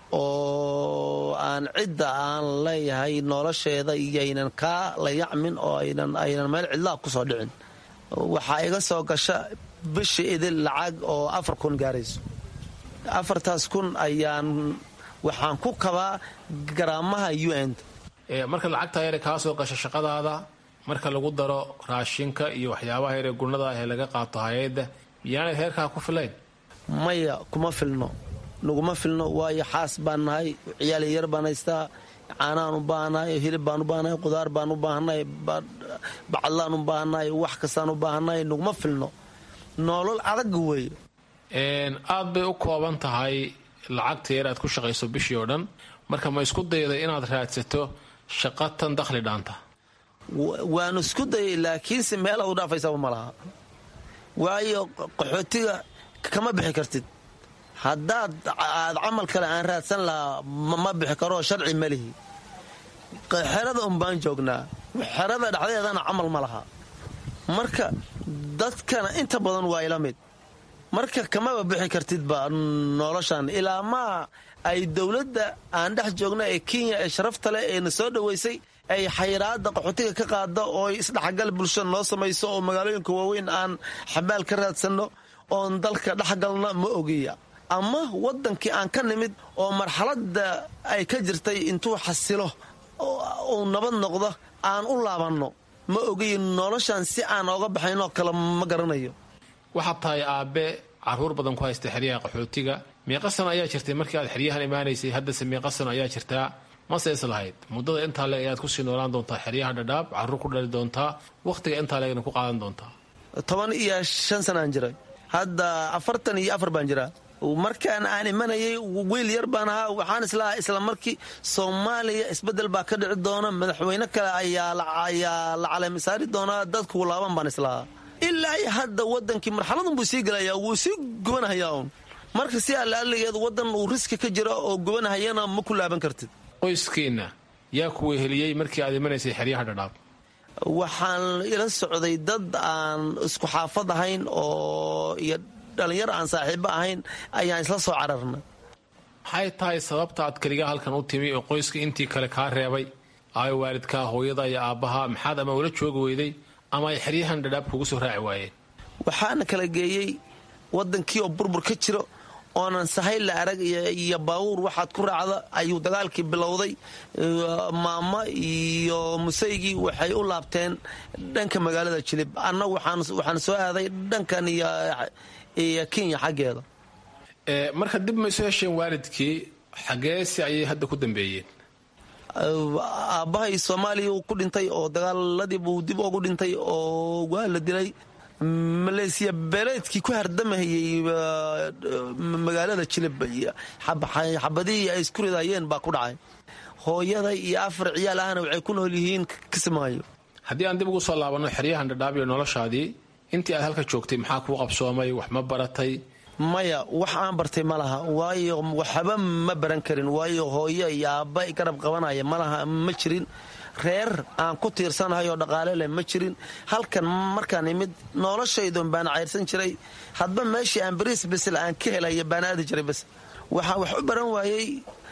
Speaker 18: oo aan cidda aan leeyahay nolosheeda iyaynan kaa layacmin oo aynan meel cidlaa ku soo dhicin waxaa iga soo gasha bishi idil lacag oo afar kun gaarayso afartaas kun ayaan waxaan ku kabaa garaamaha un
Speaker 17: marka lacagtaa yare kaa soo gasha shaqadaada marka lagu daro raashinka iyo waxyaabaha yare gurnada ah ee laga qaato hay-adda miyaanay heerkaa ku filayn
Speaker 18: maya kuma filno naguma filno waayo xaas baan nahay ciyaal yar baan haystaa caanaan u baahannahay hilib baan u baahannahay qudaar baan u baahannahay bacadlaan u baahannahay wax kastaan u baahannahay naguma filno nolol adag weeye
Speaker 17: aad bay u kooban tahay lacagta yar aad ku shaqayso bishii oo dhan marka ma isku dayday inaad raadsato shaqa tan dakhli dhaanta
Speaker 18: waanu isku dayay laakiinse meelaad u dhaafaysaba ma laha waayo qaxootiga kama bixi kartid haddaad aad camal kale aan raadsan lahaa ma bixi karoo sharci ma lihi xerada un baan joognaa xerada dhexdeedana camal ma laha marka dadkana inta badan waa ila mid marka kamaba bixi kartidba noloshan ilaa maa ay dowladda aan dhex joogna ee kenya ee sharafta leh ee na soo dhoweysay ay xayiraada qaxootiga ka qaada oo isdhexgal bulsho noo samayso oo magaalooyinka waaweyn aan xabaal ka raadsanno oon dalka dhexgalna ma ogiya ama waddankii aan ka nimid oo marxaladda ay ka jirtay intuu xasilo uu nabad noqdo aan u laabanno ma ogiyi noloshan si aan ooga baxaynoo kale ma garanayo
Speaker 17: waxaad tahay aabbe caruur badan ku haysta xeryaha qaxootiga meeqa sano ayaa jirtay markii aad xeryahan imaanaysay haddase meeqa sano ayaa jirtaa mase is lahayd muddada intaa leeg ayaad kusii noolaan doontaa xeryaha dhadhaab caruur ku dhali doontaa wakhtiga intaa leegna ku qaadan doontaa
Speaker 18: toban iyo shan sanaan jiray hadda afartan iyo afar baan jiraa markaan aan imanayay wiil yar baan ahaa waxaan islahaa isla markii soomaaliya isbedel baa ka dhici doona madaxweyne kale ayaa la caleemisaari doonaa dadku laaban baan islahaa ilaa iyo hadda wadankii marxaladun buu sii gelayaa wuu sii gubanahayaa un marka si alla aligeed wadan uu riski ka jiro oo gubanahayana ma ku laaban kartid
Speaker 17: qoyskiinna yaa ku weheliyey markii aad imanaysay xeryaha dhadhaab
Speaker 18: waxaan ila socday dad aan isku xaafad ahayn oo iyo dhallinyaro aan saaxiibo ahayn ayaan isla soo cararna
Speaker 17: maxay tahay sababta aad keligaa halkan u timi oo qoyska intii kale kaa reebay ay waalidkaa hooyada iyo aabbaha maxaad ama ula joogi weyday ama ay xeryahan dhadhaab kugu soo raaci waayeen
Speaker 18: waxaana kala geeyey waddankii oo burbur ka jiro oonan sahay la arag iyo baabuur waxaad ku raacda ayuu dagaalkii bilowday maamo iyo musaygii waxay u laabteen dhanka magaalada jilib annagu waxaan soo aaday dhankan iyo kenya xaggeeda
Speaker 17: marka dib ma isu hesheen waalidkii xageesi ayay hadda ku dambeeyeen
Speaker 18: aabbahay soomaaliya uu ku dhintay oo dagaaladii buu dib ugu dhintay oo waa la dilay maleesiya beeleedkii ku hardamahayey magaalada jilib xabadihii ay isku ridayeen baa ku dhacay hooyada iyo afar ciyaal ahna waxay ku nool yihiin kismaayo
Speaker 17: haddii aan dib ugu soo laabanno xeryahan dhadhaab iyo noloshaadii intii aad halka joogtay maxaa kuu qabsoomay wax ma baratay
Speaker 18: maya wax aan bartay ma laha waayo waxba ma baran karin waayo hooyo iyo aabba garab qabanaya malaha ma jirin reer aan ku tiirsanahay oo dhaqaale leh ma jirin halkan markaan imid noloshaydun baan cayrsan jiray hadba meeshii aan bariis bisil aan ka helaya baan aadi jiray bas waxaan wax u baran waayey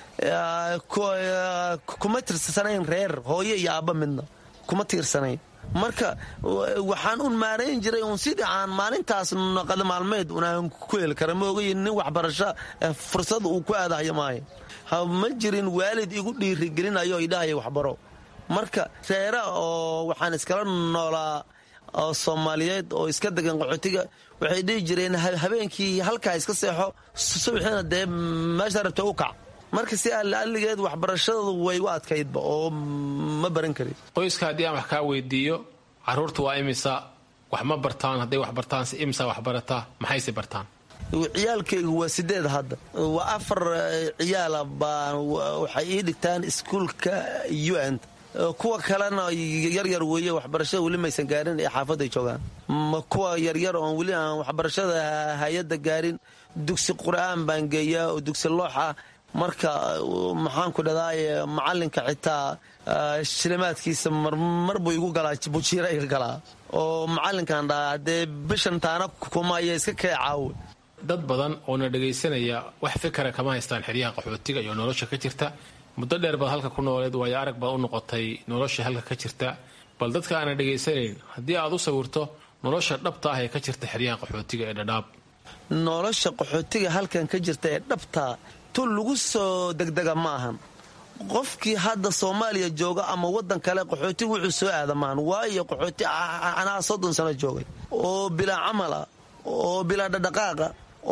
Speaker 18: kuma tiirsanayn reer hooyo iyo aabba midna kuma tiirsanayn marka waxaan un maarayn jiray un sidii aan maalintaas naqada maalmeed unaan ku heli kara ma ogayi nin waxbarasho fursad uu ku aadahayo maayo ma jirin waalid igu dhiirigelinayo idhahaya waxbaro marka reera oo waxaan iskala noolaa oo soomaaliyeed oo iska degan qaxootiga waxay dhihi jireen habeenkii halkaa iska seexo subaxiina dee meesha rabta u kac marka si alligeed waxbarashadadu way u adkaydba oo ma baran karin
Speaker 17: qoyska haddii aan wax kaa weydiiyo caruurta waa imisa wax ma bartaan hadday wax bartaan si imisa wax barataa maxayse bartaan
Speaker 18: ciyaalkaygu waa sideed hadda waa afar ciyaala baa waxay ii dhigtaan iskuulka un kuwa kalena yaryar weeye waxbarashada weli maysan gaarin ee xaafadday joogaan kuwa yaryar oon weli aan waxbarashada hay-adda gaarin dugsi qur'aan baan geeyaa oo dugsi loox ah marka maxaanku dhadaaye macalinka xitaa shilimaadkiisa marmar buu igu galaa bujiira iga galaa oo macalinkan dhahaa haddee bishan taana kuma aya iska kee caawe
Speaker 17: dad badan oo na dhagaysanaya wax fikara kama haystaan xeryaha qaxootiga iyo nolosha ka jirta muddo dheer baad halka ku nooleed waayo arag baad u noqotay nolosha halka ka jirta bal dadka aana dhegaysanayn haddii aad u sawirto nolosha dhabta ah ee ka jirta xeryaha qaxootiga ee dhadhaab
Speaker 18: nolosha qaxootiga halkan ka jirta ee dhabtaa tu lagu soo degdega ma ahan qofkii hadda soomaaliya jooga ama waddan kale qaxooti wuxuu soo aada maahan waayo qaxooti anaa soddon sano joogay oo bilaa camala oo bilaa dhadhaqaaqa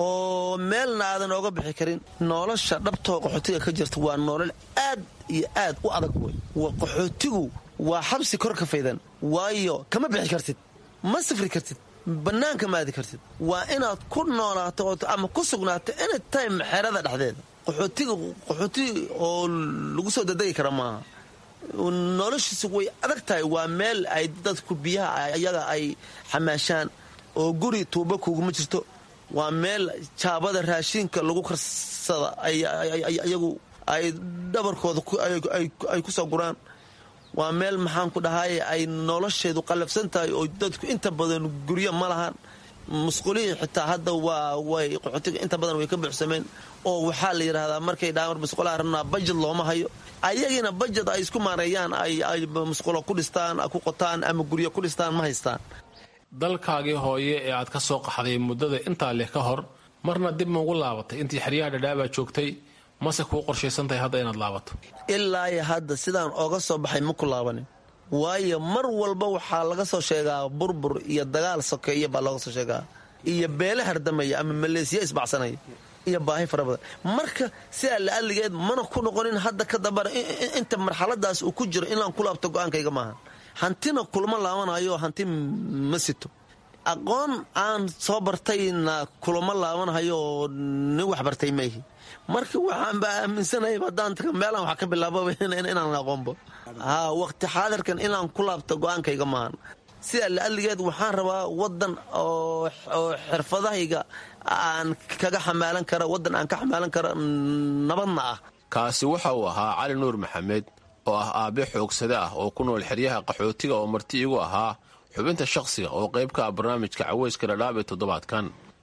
Speaker 18: oo meelna aadan ooga bixi karin nolosha dhabtoo qaxootiga ka jirta waa nolol aad iyo aad u adag wey qaxootigu waa xabsi kor ka faydan waayo kama bixi kartid ma safri kartid bannaanka ma aadi kartid waa inaad ku noolaato ama ku sugnaato anytime xerada dhexdeeda qaxootiga qaxooti oo lagu soo dadegi kara maaha noloshiisu way adag tahay waa meel ay dadku biyaha ayaga ay xamaashaan oo guri tuuba kuguma jirto waa meel jaabada raashinka lagu karsada ayagu ay dhabarkooda ay ku soo guraan waa meel maxaan ku dhahay ay nolosheedu qallafsan tahay oo dadku inta badan guryo ma lahan musqulihii xitaa hadda waa way qaxootiga inta badan way ka buuxsameen oo waxaa la yidhaahdaa markay dhaamar musqulaha rabnaa bajad looma hayo ayagiina bajad ay isku maareeyaan ay musqulo ku dhistaan ku qotaan ama guryo ku dhistaan ma haystaan
Speaker 17: dalkaagii hooye ee aad ka soo qaxday muddada intaa leh ka hor marna dib maugu laabatay intii xeryaha dhadhaabaa joogtay mase kuu qorshaysantahay hadda inaad laabato
Speaker 18: ilaa iyo hadda sidaan ooga soo baxay ma ku laabanin waayo mar walba waxaa laga soo sheegaa burbur iyo dagaal sokeeya baa looga soo sheegaa iyo beele hardamaya ama maleesiya isbacsanaya iyo baahi fara badan marka sidaa la'alligeed mana ku noqonin hadda ka dambana inta marxaladaas uu ku jiro inaan ku laabto go'aankayga maaha hantina kulma laabanayo hanti ma sito aqoon aan soo bartayna kulama laabanahayo oo nin wax bartay maihi marka waxaanba aaminsanahay haddaan taga meelaan wax ka bilaababa inaan aqoonbo haa waqti xaadirkan inaan ku laabto go'aankayga maahan sidaa la'alligeed waxaan rabaa waddan oo xirfadahayga aan kaga xamaalan kara waddan aan ka xamaalan kara nabadna ah
Speaker 17: kaasi waxa uu ahaa cali nuur maxamed oo ah aabe xoogsade ah oo ku nool xeryaha qaxootiga oo marti igu ahaa xubinta shakhsiga oo qayb ka ah barnaamijka caweyska dhadhaab ee toddobaadkan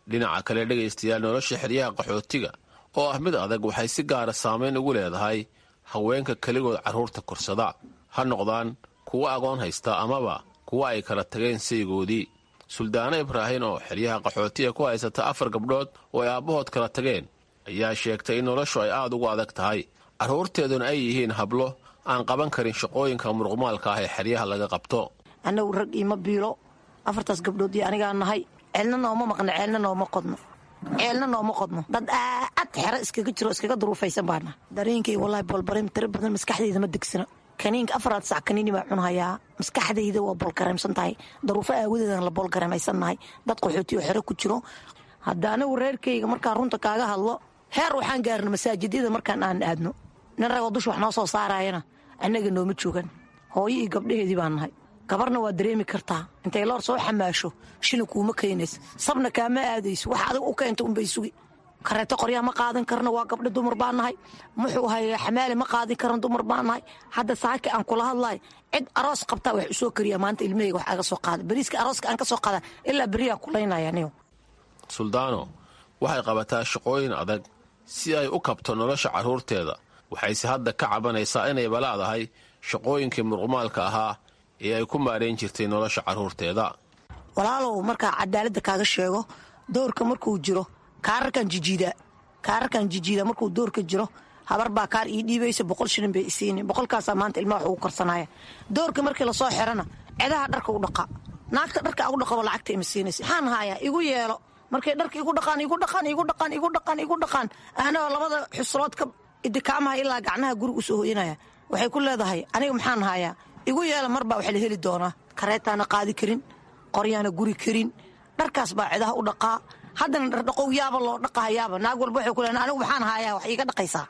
Speaker 17: dhinaca kale dhegaystayaal nolosha xeryaha qaxootiga oo ah mid adag waxay si gaara saamayn ugu leedahay haweenka keligood carruurta korsada ha noqdaan kuwa agoon haysta amaba kuwa ay kala tageen saygoodii suldaano ibraahin oo xeryaha qaxootiga ku haysata afar gabdhood oo ay aabbahood kala tageen ayaa sheegtay in noloshu ay aad ugu adag tahay carruurteeduna ay yihiin hablo aan qaban karin shaqooyinka muruqmaalka ah ee xeryaha laga qabto
Speaker 19: annagu rag iima biilo afartaas gabdhood iyo anigaa nahay ceelna nooma maqno ceelna nooma qodno ceelna nooma qodno dad aad xero iskaga jiro iskaga duruufaysan baana dareenkay wallaahi bolbareem tiro badan maskaxdayda ma degsana kaniinka afaraad sac kaniini baa cunhayaa maskaxdayda waa bolgareemsan tahay daruufo aawadeedan la bolgareemaysannahay dad qaxootiyo xero ku jiro hadda anigu reerkayga markaan runta kaaga hadlo heer waxaan gaarna masaajidyada markaan aan aadno nin ragoo dusha wax noo soo saarayana annaga nooma joogan hooyo iyo gabdhaheedii baan nahay gabarna waa dareemi kartaa intay loor soo xamaasho shilin kuuma keenaysa sabna kaama aadayso wax adag u keenta unbay sugi kareeto qoryaa ma qaadan karno waa gabdho dumar baan nahay muxuu haya xamaale ma qaadin karno dumar baan nahay hadda saaki aan kula hadlaay cid aroos qabtaa wax usoo kariya maanta ilmahayga wax aga soo qaada bariiska arooska aan ka soo qaada ilaa beriyaa kulaynaya niyo
Speaker 17: suldaano waxay qabataa shaqooyin adag si ay u kabto nolosha carruurteeda waxayse hadda ka cabanaysaa inay balaadahay shaqooyinkii muruqmaalka ahaa ee ay ku maarayn jirtay nolosha carruurteeda
Speaker 19: walaalow markaa cadaaladda kaaga sheego doorka markuu jiro kaararkan jijiida kaararkan jijiida markuu doorka jiro habar baa kaar ii dhiibaysa boqol shilin bay isiini boqolkaasaa maanta ilmaha wax ugu karsanaya doorka markii lasoo xirana cedaha dharka u dhaqa naagta dharka agu dhaqabo lacagta ima siinaysa maxaan hayaa igu yeelo markay dharka igu dhaqaan igu dhaqaan igu dhaqaan igu dhaqaan igu dhaqaan anagoo labada xuslood ka idikaamaha ilaa gacnaha guriga usoo hoyanaya waxay ku leedahay aniga maxaan hayaa igu yeela mar baa wax la heli doonaa kareetaana qaadi karin qoryaana guri karin dharkaas baa cedaha u dhaqaa haddana dhardhaqow yaaba loo dhaqahayaaba naag walba waxay ku leedahay anigu maxaan hayaa wax iiga dhaqaysaa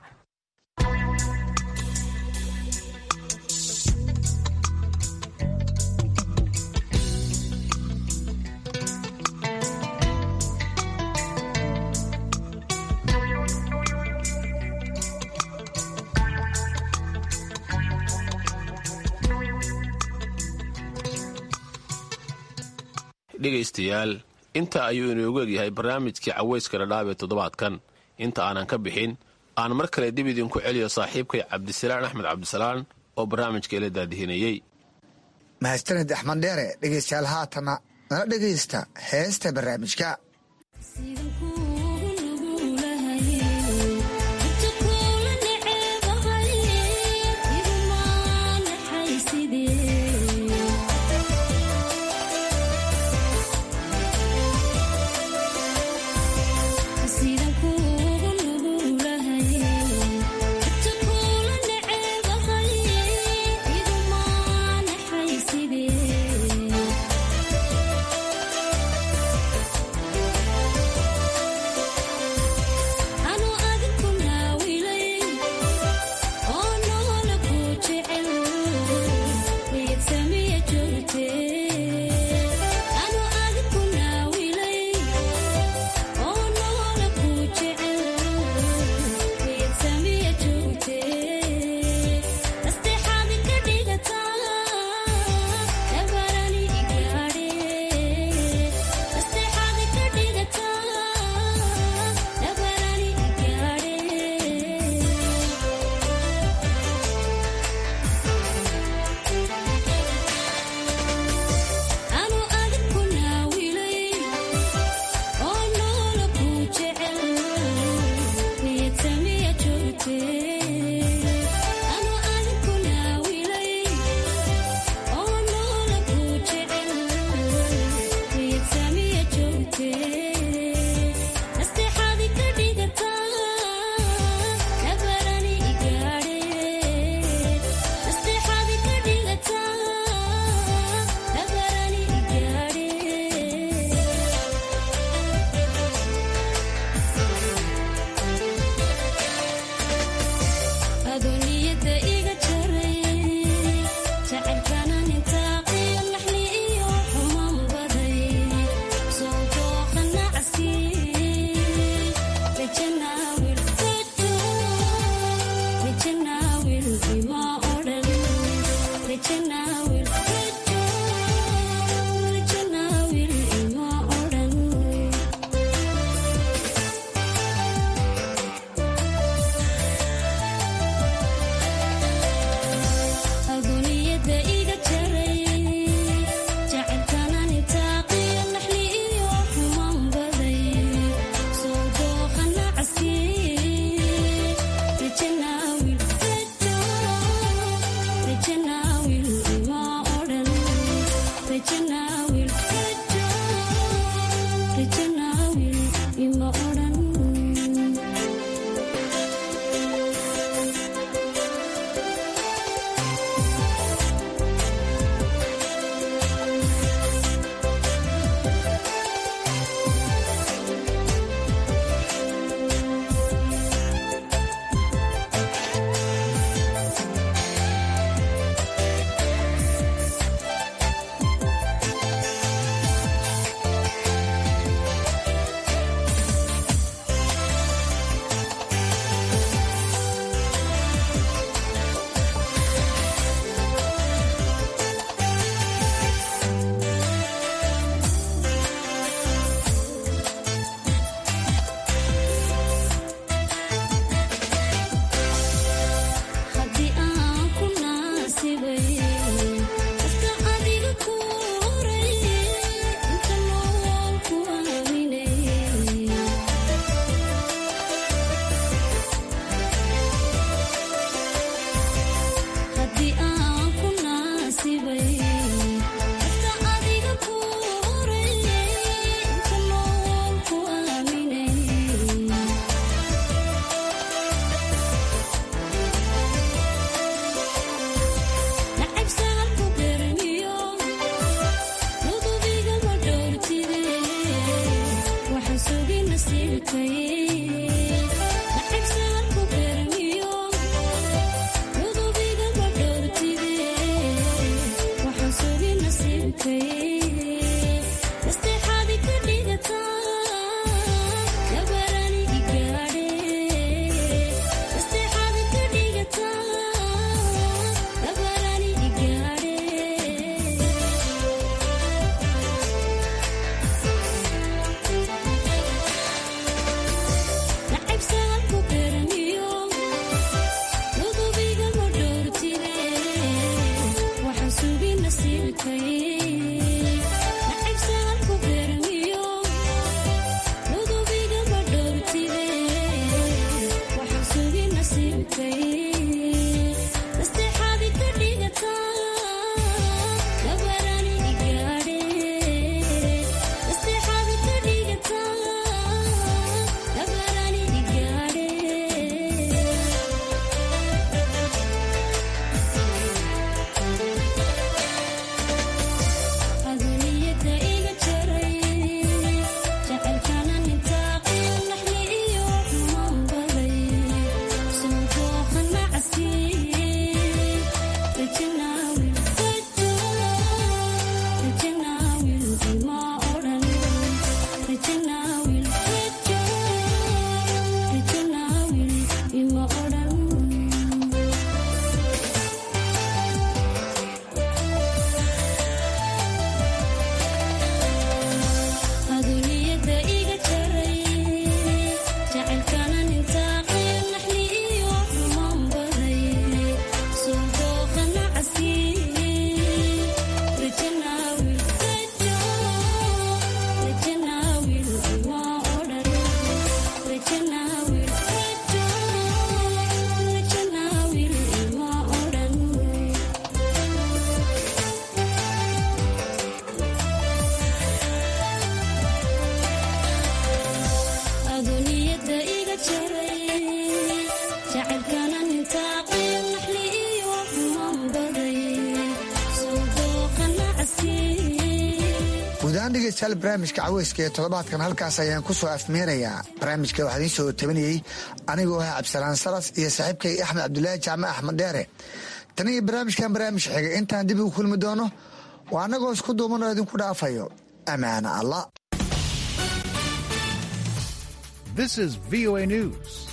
Speaker 17: dhegaystayaal intaa ayuu inoogu egyahay barnaamijkii caweyska dhadhaab ee toddobaadkan inta aanan ka bixin aan mar kale dib idinku celiyo saaxiibkay cabdisalaan axmed cabdisalaan oo barnaamijka ila daadihinayey
Speaker 13: mahadsanid axmed dheere dhegaystayaal haatana nala dhegaysta heesta barnaamijka
Speaker 20: Sidee
Speaker 13: dhegeystayaal barnaamijka caweyska ee toddobaadkan halkaas ayaan ku soo afmeenayaa barnaamijka waxaa idiin soo tabanayey anigoo ah cabdisalaan salas iyo saaxiibkay axmed cabdulaahi jaamac axmed dheere tan iyo barnaamijkan barnaamij xigay intaan dib ugu kulmi doono waa annagoo isku duuman oo idinku dhaafayo ammaana allah
Speaker 20: This is VOA News.